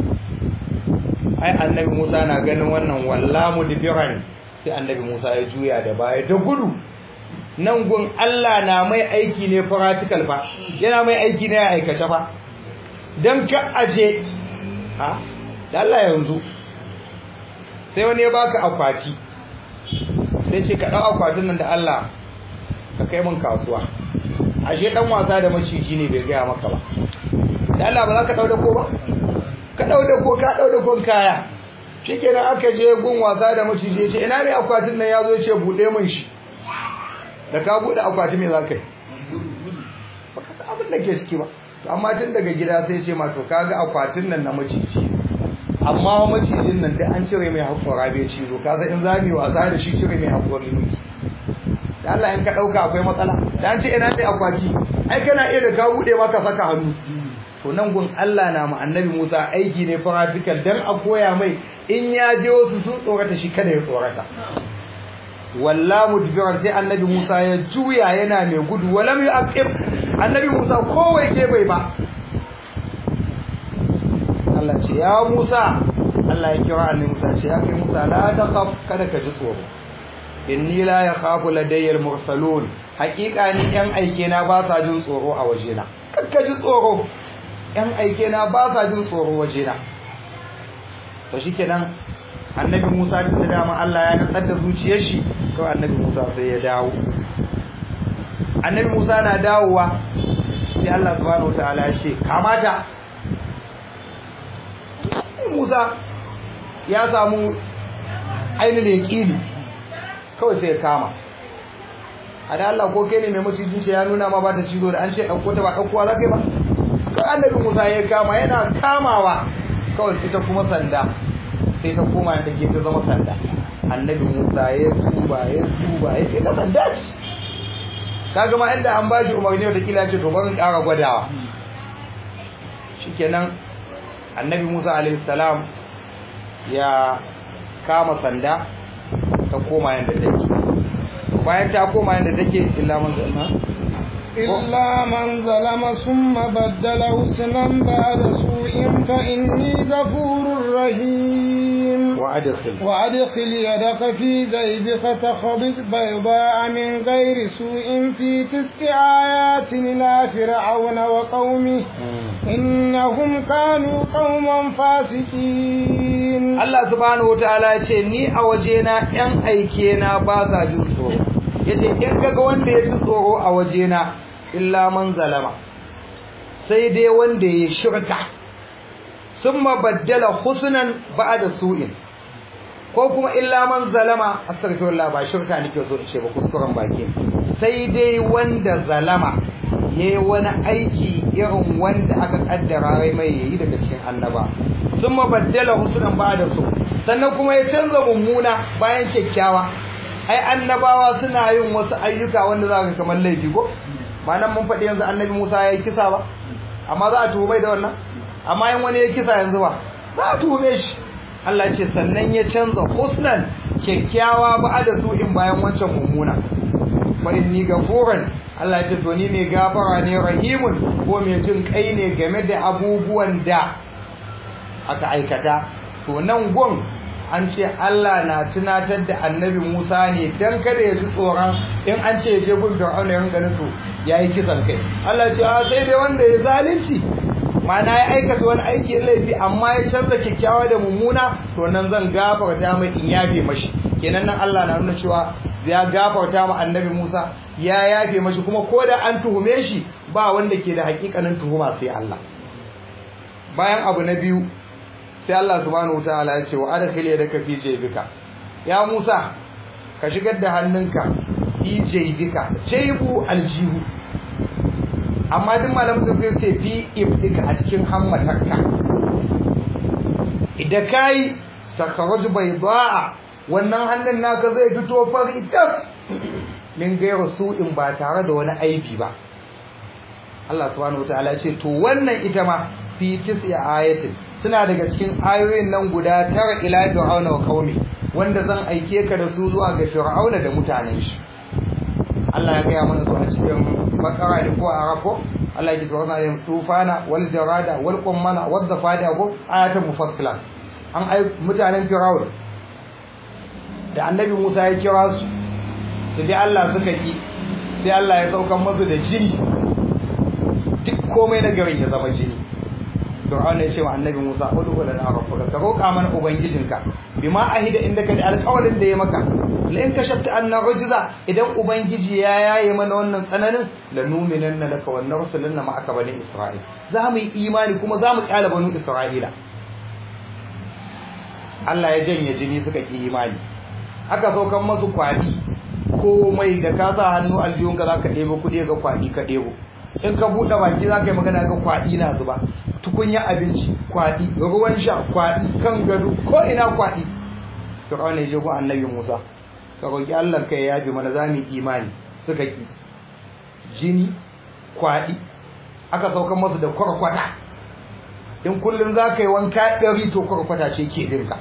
ai annabi Musa na ganin wannan wallamu dibiran sai annabi Musa ya juya da baya da gudu nan gun Allah na mai aiki ne practical fa yana mai aiki ne a aikace fa dan ka aje ha da Allah yanzu sai wani ya baka akwati sai ce ka dau akwatin nan da Allah ka kai min kasuwa ashe dan wasa da maciji ne bai gaya maka ba da Allah ba za ka dau da ko ba ka dau da ko ka dau da kon kaya shikenan aka je gun wasa da maciji ya ce ina ne akwatin nan ya zo ya ce bude min shi da ka bude akwati me za ka yi baka san abin da ke ciki ba to amma tun daga gida sai ce ma to kaga akwatin nan na maciji amma macijin nan da an cire mai hakora bai cizo ka san in zami wasa da shi cire mai hakori miki da Allah in ka dauka akwai matsala da an ce ina ne akwati ai kana iya da ka bude maka saka hannu to nan gun Allah na mu annabi Musa aiki ne practical dan a koya mai in ya je wasu sun tsorata shi kada ya tsorata walla mudbiran sai annabi Musa ya juya yana mai gudu walam yu'aqib annabi Musa kowai ke bai ba Allah ce ya Musa Allah ya kira annabi Musa ce ya kai Musa la taqaf kada ka ji tsoro inni la yakhafu ladayya al-mursalun haqiqa ni yan aike na ba sa jin tsoro a wajena kakka ji tsoro yan aike na ba sa jin tsoro wajena to shikenan annabi Musa da dama Allah ya nutsar da zuciyar shi to annabi Musa sai ya dawo annabi Musa na dawowa sai Allah subhanahu wataala ya ce kamata Musa ya samu ainihin yaqini kawai sai ya kama a da Allah ko kai ne mai macijin ce ya nuna ma ba ta cizo da an ce ɗauko ta ba ɗaukowa za ka yi ba ka annabi Musa ya kama yana kamawa kawai ita kuma sanda sai ta koma da ke ta zama sanda annabi Musa ya tuba ya tuba ya ce ka sanda ce kaga ma inda an bashi umarni da kila ce to bari ƙara gwadawa shikenan annabi Musa alaihi salam ya kama sanda ta koma yanda take bayan ta koma yanda take illa man zalma إلا من ظلم ثم بدل حسنا بعد سوء فإني غفور رحيم وأدخل وأدخل يدك في جيبك تخرج بيضاء من غير سوء في تسع آيات إلى فرعون وقومه إنهم كانوا قوما فاسقين Allah subhanahu wataala ya ce ni a wajena ƴan aike na ba sa jin tsoro yace in kaga wanda ya ji tsoro a wajena illa man zalama sai dai wanda ya shirka summa baddala husnan ba'da su'in ko kuma illa man zalama astaghfirullah ba shirka nake so in ce ba kuskuren baki sai dai wanda zalama yayi wani aiki irin wanda aka kaddara rai mai yayi daga cikin annaba summa baddala husnan ba'da su sannan kuma ya canza mummuna bayan kyakkyawa ai annabawa suna yin wasu ayyuka wanda za ka kamar laifi ko ba nan mun faɗi yanzu annabi Musa ya yi kisa ba amma za a tuhume da wannan amma in wani ya kisa yanzu ba za a tuhume shi Allah ce sannan ya canza husnan kyakkyawa ba da su in bayan wancan mummuna fa inni gafurun Allah ya ce to ni mai gafara ne rahimun ko mai jin kai ne game da abubuwan da aka aikata to nan gon an ce Allah na tunatar da annabi Musa ne dan kada ya ji tsoron in an ce ya je gun Fir'auna ya rinka nuto yayi kisan kai Allah ce a sai dai wanda ya zalunci mana ya aikata wani aiki laifi amma ya canza kyakkyawa da mummuna to nan zan gafarta mai in yafe mashi kenan nan Allah na nuna cewa ya gafarta ma annabi Musa ya yafe mashi kuma ko da an tuhume shi ba wanda ke da hakikanin tuhuma sai Allah bayan abu na biyu sai Allah subhanahu wataala ya ce wa adkhil yadaka fi jaybika ya Musa ka shigar da hannunka fi jaybika jaybu aljihu amma duk malamin da zai ce fi ibdika a cikin hammatarka idan kai takharuj baydaa wannan hannun naka zai fito fari tas min gairu su'in ba tare da wani aibi ba Allah subhanahu wataala ya ce to wannan ita ma fi tis'i ayatin suna daga cikin ayoyin nan guda tara ila fir'auna wa qaumi wanda zan aike ka da su zuwa ga fir'auna da mutanen shi Allah ya gaya mana su a cikin bakara da ko arafo Allah ya ji tsoron ayyam tufana wal jarada wal qummana wal zafada ko ayatan mufassilat an ai mutanen fir'auna da annabi Musa ya kira su su bi Allah suka ki sai Allah ya saukan musu da jini duk komai na garin ya zama jini Fir'aun ya ce wa Annabi Musa ud'u lana rabbaka ka roƙa mana ubangijinka bima ahida indaka da alƙawarin da ya maka la in kashafta anna rujza idan ubangiji ya yaye mana wannan tsananin la nu'minanna laka wa narsulanna ma'aka bani isra'il za mu yi imani kuma za mu kyala banu isra'ila Allah ya janye jini suka ki imani aka saukan masu kwadi komai da ka sa hannu aljihun ka zaka ɗebo kuɗi ga kwadi ka ɗebo in ka buɗe baki zaka yi magana ga kwadi na zuba tukunya abinci kwadi ruwan sha kwadi kan gado ko ina kwadi Fir'auna ya je go annabi Musa ka roki Allah kai ya yafi mana zamu imani suka ki jini kwadi aka saukan masu da kwarkwata in kullum za ka yi wanka ɗari to kwarkwata ce ke dinka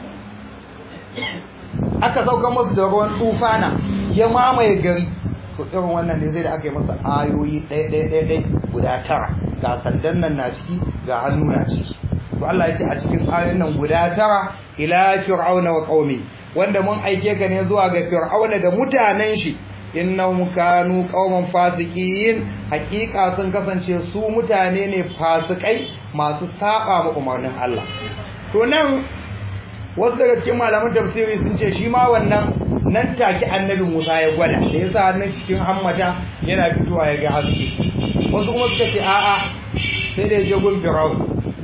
aka saukan masu da ruwan tufana ya mamaye gari to irin wannan ne zai da aka yi masa ayoyi ɗaya ɗaya ɗaya ɗaya guda tara ga sandan nan na ciki ga hannu na ciki to Allah ya ce a cikin ayoyin nan guda tara ila fir'auna wa qaumi wanda mun aike ka ne zuwa ga fir'auna da mutanen shi innahum kanu qauman fasiqin hakika sun kasance su mutane ne fasikai masu saba ma umarnin Allah to nan wasu daga cikin malaman tafsiri sun ce shi ma wannan nan take annabi Musa ya gwada da yasa hannun cikin hammata yana fitowa ya ga haske wasu kuma suka ce a'a sai da je gun Fir'aun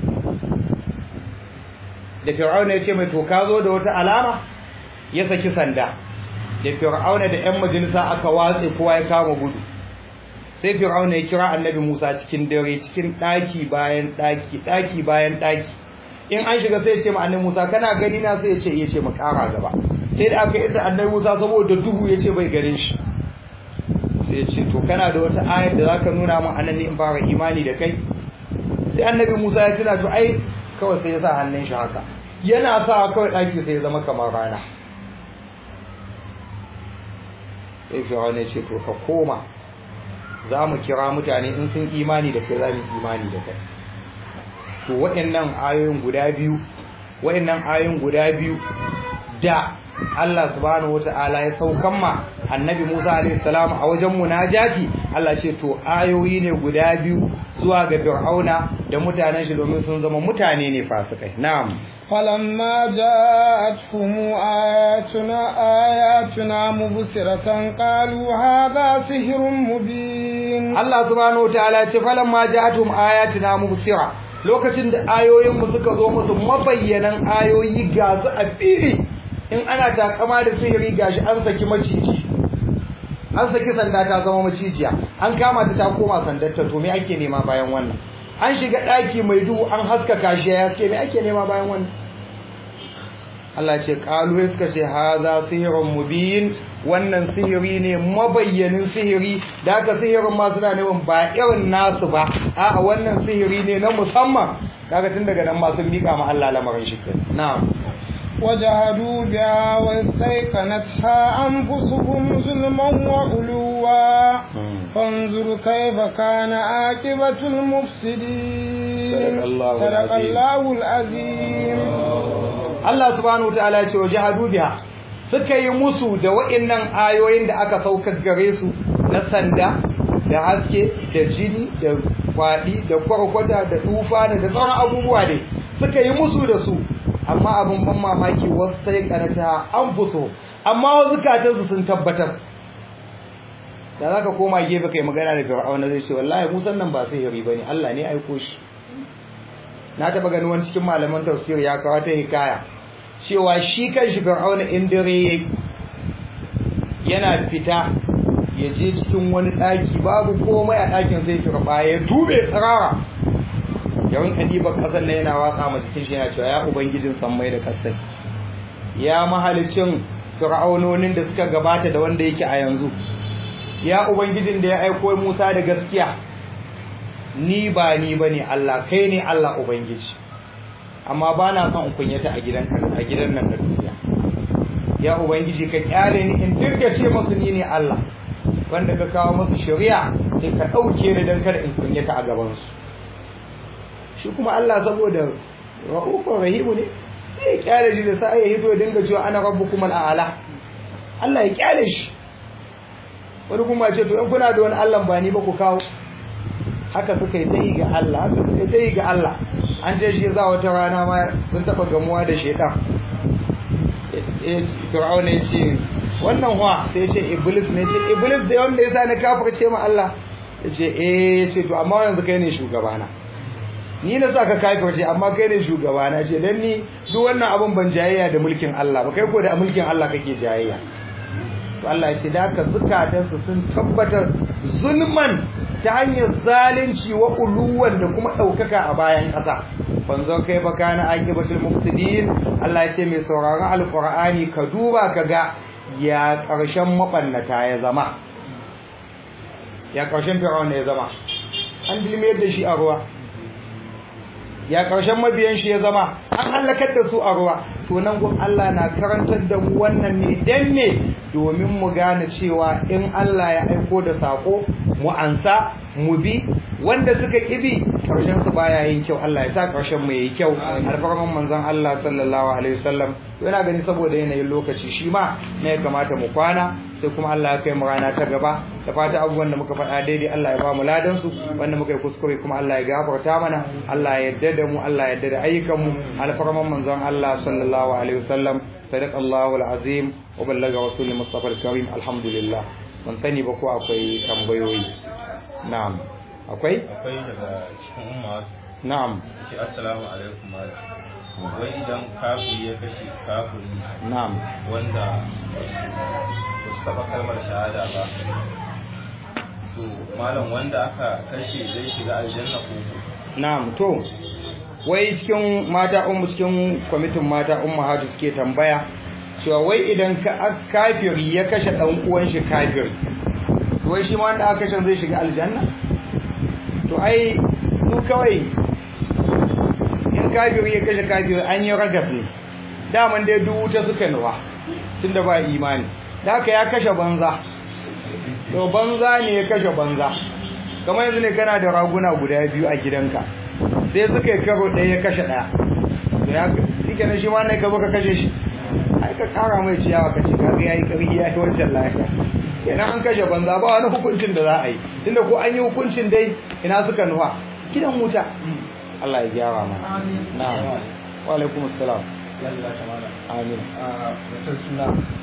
da Fir'aun ya ce mai to ka zo da wata alama ya saki sanda da Fir'aun da ƴan majalisa aka watse kowa ya kama gudu sai Fir'aun ya kira annabi Musa cikin dare cikin daki bayan daki daki bayan daki in an shiga sai ya ce ma annabi Musa kana gani na sai ya ce ya ce mu kara gaba sai da aka yi da annabi Musa saboda duhu ya ce bai gare shi sai ya ce to kana da wata ayar da zaka nuna min anan ne in fara imani da kai sai annabi Musa ya tuna to ai kawai sai ya sa hannun shi haka yana sa kawai daki sai ya zama kamar rana sai Fir'aun ya ce to ka koma za mu kira mutane in sun imani da kai za mu imani da kai to waɗannan ayoyin guda biyu waɗannan ayoyin guda biyu da Allah subhanahu wata'ala ya saukan ma annabi Musa alaihi salam a wajen munajati Allah ce to ayoyi ne guda biyu zuwa ga Fir'auna da mutanen shi domin sun zama mutane ne fasikai na'am فلما جاءتهم آياتنا آياتنا مبصرة قالوا هذا سحر مبين Allah subhanahu wata'ala ce falamma ja'atuhum ayatuna mubsira lokacin da ayoyin mu suka zo musu mabayyanan ayoyi ga su a fili in ana takama da sihiri gashi an saki maciji an saki sanda ta zama macijiya an kama ta ta koma sandar ta to me ake nema bayan wannan an shiga daki mai duhu an haskaka shi ya ce me ake nema bayan wannan Allah ce qalu suka ce haza sihrun mubin wannan sihiri ne mabayyanin sihiri da aka sihirin ma suna neman ba irin nasu ba a'a wannan sihiri ne na musamman kaga tun daga nan ma sun mika ma Allah lamarin shi na'am وجهدوا بها واستيقنتها أنفسهم ظلما وعلوا فانظر كيف كان عاقبة المفسدين صدق الله صدق العظيم. الله العظيم Allah subhanahu wataala ya ce wajahadu biha suka yi musu da wa'annan ayoyin da aka saukar gare su na sanda da haske da jini da kwadi da kwarkwata da tufa da sauran abubuwa ne suka yi musu da su amma abin ban mamaki wasu sai karata an fuso amma wasu katansu sun tabbatar da zaka koma gefe kai magana da fir'auna zai ce wallahi musan nan ba sihiri bane Allah ne aiko shi na taba ganin wani cikin malaman tafsir ya kawo ta hikaya cewa shi kanshi fir'auna in dare yayi yana fita ya je cikin wani daki babu komai a dakin sai turba ya tube tsirara yawan kadiba kasar nan yana watsa ma cikin shi yana cewa ya ubangijin sammai da kasai ya mahalicin fir'aunonin da suka gabata da wanda yake a yanzu ya ubangijin da ya aiko Musa da gaskiya ni ba ni bane Allah kai ne Allah ubangiji amma ba na son in kunyata a gidan a gidan nan da duniya ya ubangiji ka kyale ni in dirga ce musu ni ne Allah wanda ka kawo musu shari'a sai ka dauke ni dan kada in kunyata a gaban su shi kuma Allah saboda rahufur rahimu ne sai ya kyale shi da sai ya hito dinga cewa ana rabbukum al'ala Allah ya kyale shi wani kuma ce to in kuna da wani Allah ba ni ba ku kawo haka suka yi tsayi ga Allah haka suka yi tsayi ga Allah an ce shi za wata rana ma sun taɓa gamuwa da shaitan Fir'auna ya ce wannan wa sai ce iblis ne ce iblis da wanda yasa na kafirce ma Allah yace eh ce to amma yanzu kai ne shugabana ni na saka kafirce amma kai ne shugabana ce dan ni duk wannan abun ban jayayya da mulkin Allah ba kai ko da mulkin Allah kake jayayya to Allah ya ce da ka zukatansu sun tabbatar zulman ta hanyar zalunci wa uluwan da kuma ɗaukaka a bayan ƙasa fanzon kai ba kana aqibatul mufsidin Allah ya ce mai sauraron alqur'ani ka duba ka ga ya ƙarshen mabannata ya zama ya ƙarshen fir'auna ya zama an dilmiyar da shi a ruwa ya ƙarshen mabiyan shi ya zama an halakar da su a ruwa to nan gun Allah na karantar da mu wannan ne dan ne domin mu gane cewa in Allah ya aiko da sako mu ansa mu bi wanda suka kibi karshen su baya yin kyau Allah ya sa karshen mu yayi kyau alfarman manzon Allah sallallahu alaihi wasallam yana gani saboda yanayin lokaci shi ma ne ya kamata mu kwana sai kuma Allah ya kai mu rana ta gaba da fata abubuwan da muka faɗa daidai Allah ya ba mu ladan su wanda muka yi kuskure kuma Allah ya gafarta mana Allah ya yarda da mu Allah ya yarda da ayyukan mu alfarman manzon Allah sallallahu alaihi wasallam صدق الله العظيم وبلغ رسول المصطفى الكريم الحمد لله mun sani ba ko akwai tambayoyi na'am akwai akwai daga cikin umma na'am ce assalamu alaikum malam wai idan kafiri ya kashe kafiri na'am wanda ba su taɓa kalmar shahada ba to malam wanda aka kashe zai shiga aljanna ko na'am to wai cikin mata ummu cikin kwamitin mata ummu hadu suke tambaya cewa wai idan ka kafiri ya kashe dan uwan shi kafiri to wai shi ma wanda aka kashe zai shiga aljanna to ai su kawai in kafiri ya kashe kafiri an yi ragas ne daman dai duk wuta suka nuwa tunda ba imani da haka ya kashe banza to banza ne ya kashe banza kamar yanzu ne kana da raguna guda biyu a gidanka sai suka yi karo ɗaya ya kashe ɗaya to ya shike na shi ma ne ka zo ka kashe shi ai ka kara mai ciyawa ka ce kaga yayi kari ya yi wancan lafiya kenan an kashe banza ba wani hukuncin da za a yi tunda ko an yi hukuncin dai ina suka nuwa gidan wuta Allah ya gyara mana na'am wa alaikum assalam amin mutum suna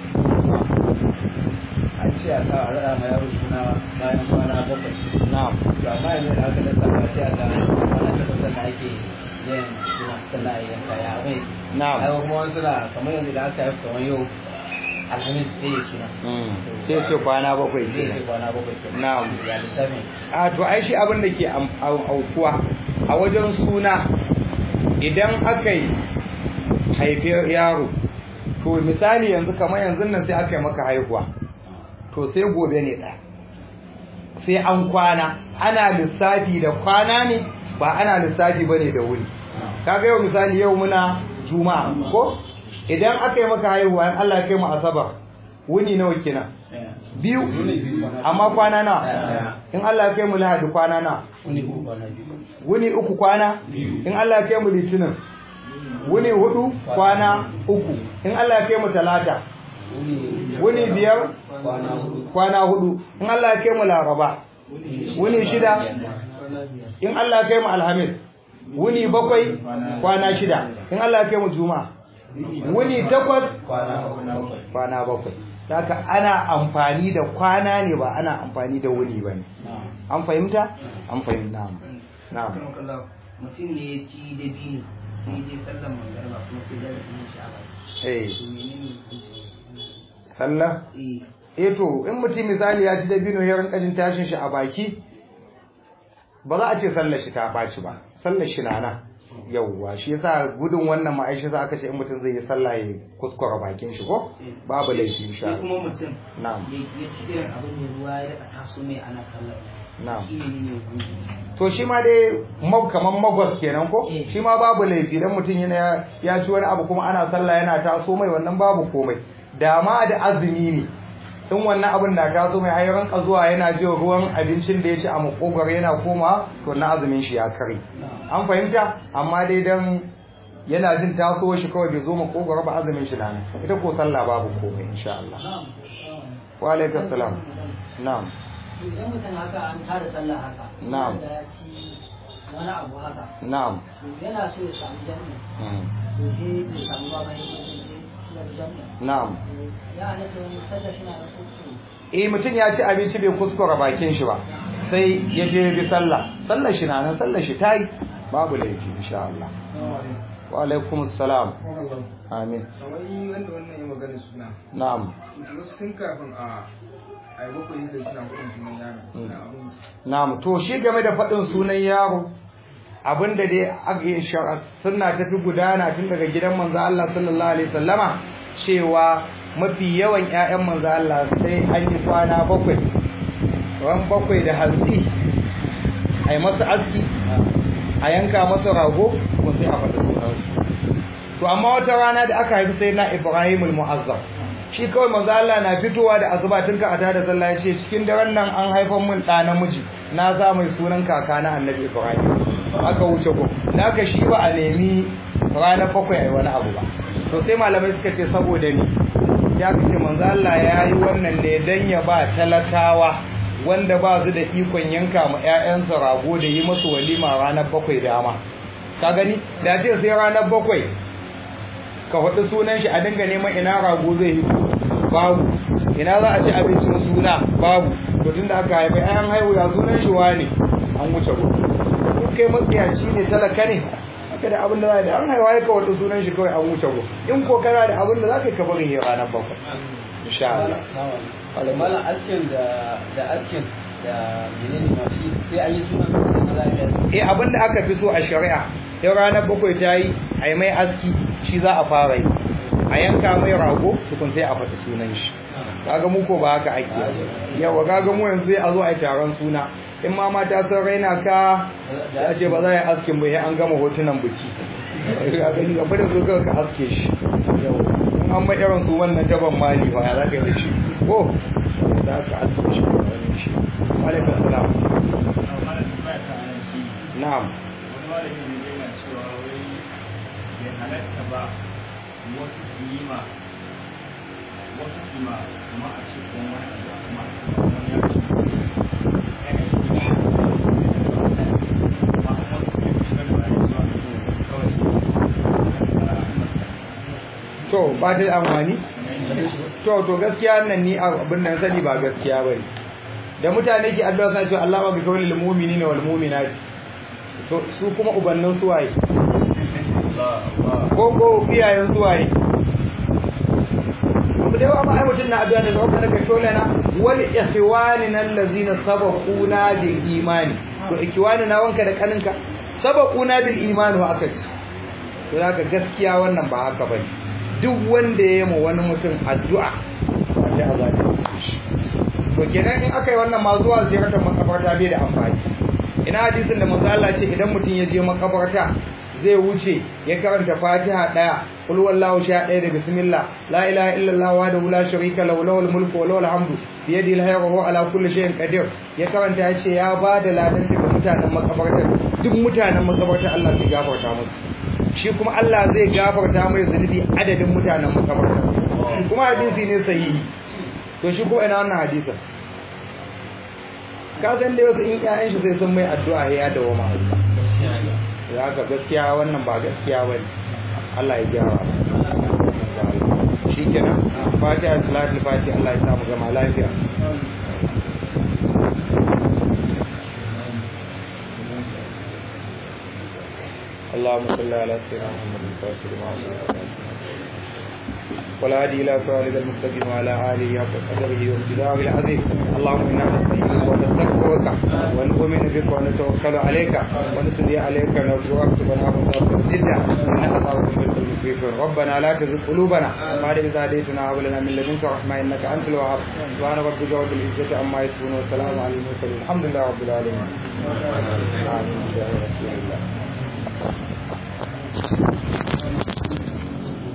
an ce a sa a raɗa ma yaro suna bayan kwana bakwai na'am to amma yanzu da aka dasa ba sai a ga kwana takwas da ake yin suna sannan a yanka ya mai na'am ai kuma wani suna kamar yanzu da aka yi kamar yau alhamis sai ya suna Mm. sai ce kwana bakwai zai ce kenan kwana bakwai kenan. Na'am. ya lissafin a to ai shi abin da ke am- au- aukuwa a wajen suna idan aka yi haifi yaro to misali yanzu kamar yanzu nan sai aka yi maka haihuwa to sai gobe ne ɗaya sai an kwana ana lissafi da kwana ne ba ana lissafi ba ne da wuri kaga yau misali yau muna juma'a ko idan aka yi maka haihuwa in Allah ya kai mu asabar wuni nawa kenan biyu amma kwana nawa in Allah ya kai mu lahadi kwana nawa wuni uku kwana biyu wuni uku kwana in Allah ya kai mu litinin wuni hudu kwana uku in Allah ya kai mu talata wuni wuni biyar kwana hudu kwana hudu in Allah ya kai mu laraba wuni shida in Allah ya kai mu alhamis wuni bakwai kwana shida in Allah ya kai mu juma'a wuni takwas kwana bakwai kwana bakwai haka ana amfani da kwana ne ba ana amfani da wuni ba ne an fahimta an fahimta na'am mutum ne ya ci da biyu sai je sallan mangarba kuma sai da biyu shi a baki eh to menene hukunci sallah eh eh to in mutum misali ya ci dabino ya rinka jin tashin shi a baki ba za a ce sallar shi ta ɓaci ba sallar shi na nan yauwa shi yasa gudun wannan ma'aishi za aka ce in mutum zai yi sallah ya kuskura bakin shi ko babu laifi insha sai Allah kuma mutum na'am ya ya ci irin abin da ruwa ya daga taso mai ana sallar na'am shi ne ne hukunci to shi ma dai mag kaman magwas kenan ko Eh. shi ma babu laifi dan mutum yana ya ci wani abu kuma ana sallah yana taso mai wannan babu komai da ma da azumi ne in wannan abin na taso mai ai ranka zuwa yana jin ruwan abincin da ya ci a makogwaro yana koma to na azumin shi ya kare an fahimta amma dai dan yana jin taso shi kawai bai zo makogwaro ba azumin shi na nan ita ko sallah babu komai insha Allah wa alaikum salam na'am idan mutum haka an tara sallah haka Na'am. da ya ci wani abu haka na'am to yana so ya samu jami'a Mm. to sai bai samu ba bayan ya je na'am ya halatta wani sallar shi na da kuskure eh mutum ya ci abinci bai kuskura bakin shi ba sai ya je bi sallah sallar shi na nan sallar shi tayi babu laifi insha Allah wa alaikum assalam amin kamar yi wanda wannan ya magana suna na'am wasu tun kafin a a yi bakwai yadda suna kudin sunan yaro na abin na'am to shi game da faɗin sunan yaro abinda dai aka yi shara sunna ta fi gudana tun daga gidan manzo Allah sallallahu alaihi wasallama cewa mafi yawan ƴaƴan manzo Allah sai an yi kwana bakwai ran bakwai da hantsi a yi masa aski a yanka masa rago ko sai a faɗi sunansu to amma wata rana da aka haifi sai na Ibrahim al-Mu'azzam shi kawai manzo Allah na fitowa da asuba tun ka ata da sallah ya ce cikin daren nan an haifan mun ɗa namiji na sa mai sunan kaka na Annabi Ibrahim aka wuce ko naka shi ba a nemi ranar bakwai ai wani abu ba to sai malamai suka ce saboda ni ya kace manzo Allah ya yi wannan ne dan ya ba talakawa wanda ba su da ikon yanka ma ƴaƴansu rago da yi musu walima ranar bakwai dama ka gani da ce sai ranar bakwai ka faɗi sunan shi a dinga neman ina rago zai yi babu ina za a ci abincin suna babu to tunda aka haifa ayan haihu ya sunan shi wane an wuce ko in kai matsiyaci ne talaka ne haka da abin da za da an haihuwa ya ka faɗi sunan shi kawai an wuce ko in ko kana da abin da za ka yi ka bari ya ranar bakwai insha Allah malam askin da da askin da menene ma shi sai an yi sunan na lafiya eh abin da aka fi so a shari'a yau ranar bakwai ta yi a yi mai aski shi za a fara yi a yanka mai rago tukun sai a faɗi sunan shi kaga mu ko ba haka ake yawa kaga mu yanzu sai a zo a yi taron suna in ma mata sun raina ka ya ce ba za a yi askin ba sai an gama hotunan biki ka gani gaba da zo ka aske shi yawa in an mai irin su wannan daban mali ba ya za ka yi da shi ko za ka aske shi wani shi alaikum salam na'am halatta ba wasu su yi ma wasu su ma kuma a ce kuma wani abu kuma a ce kuma wani abu ya yi ne ma a wasu ne su gani ba ya zuwa kawai to ba ta da amfani to to gaskiya nan ni abin nan sani ba gaskiya bane da mutane ke addu'a suna cewa Allah ba bi kawai lil mu'minina wal mu'minati to su kuma ubannin suwaye ko ko iyayen suwaye mu da yawa ma ai mutun na addu'a ne da wannan ka shole na wal ikhwanina allazina sabaquna bil imani to ikhwanina wanka da kaninka sabaquna bil imani wa aka to zaka gaskiya wannan ba haka bane duk wanda ya yi wani mutum addu'a wanda a zaɓi to kenan in aka yi wannan ma zuwa ziyartar makabarta bai da amfani ina hadisin da manzo Allah ce idan mutum ya je makabarta zai wuce ya karanta Fatiha daya kul wallahu sha daya da bismillah la ilaha illallah wa la sharika lahu lahul mulku wa lahul hamdu bi yadihi al-khayru wa huwa ala kulli shay'in qadir ya karanta ya ce ya bada ladan daga mutanen makabarta duk mutanen makabarta Allah zai gafarta musu shi kuma Allah zai gafarta mai zunubi adadin mutanen makabarta kuma hadisi ne sahihi to shi ko ina wannan hadisin ka san da wasu in ƴaƴan shi sai sun mai addu'a ya dawo ma ya ga gaskiya wannan ba gaskiya bane Allah ya gyara shikenan fatiha salatul fatiha Allah ya samu gama lafiya اللهم صل على سيدنا محمد الفاتح لما ولا هادي الى صراط المستقيم وعلى اله حق قدره وامتداره العظيم اللهم انا نستعينك ونستغفرك ونؤمن بك ونتوكل عليك ونسدي عليك نرجوك ونعبد جدا انك تعرف بالكل ربنا لا تزغ قلوبنا بعد إذ هديتنا وهب لنا من لدنك رحمه انك انت الوهاب سبحان ربك رب العزه عما يصفون وسلام على المرسلين الحمد لله رب العالمين آمين يا رسول الله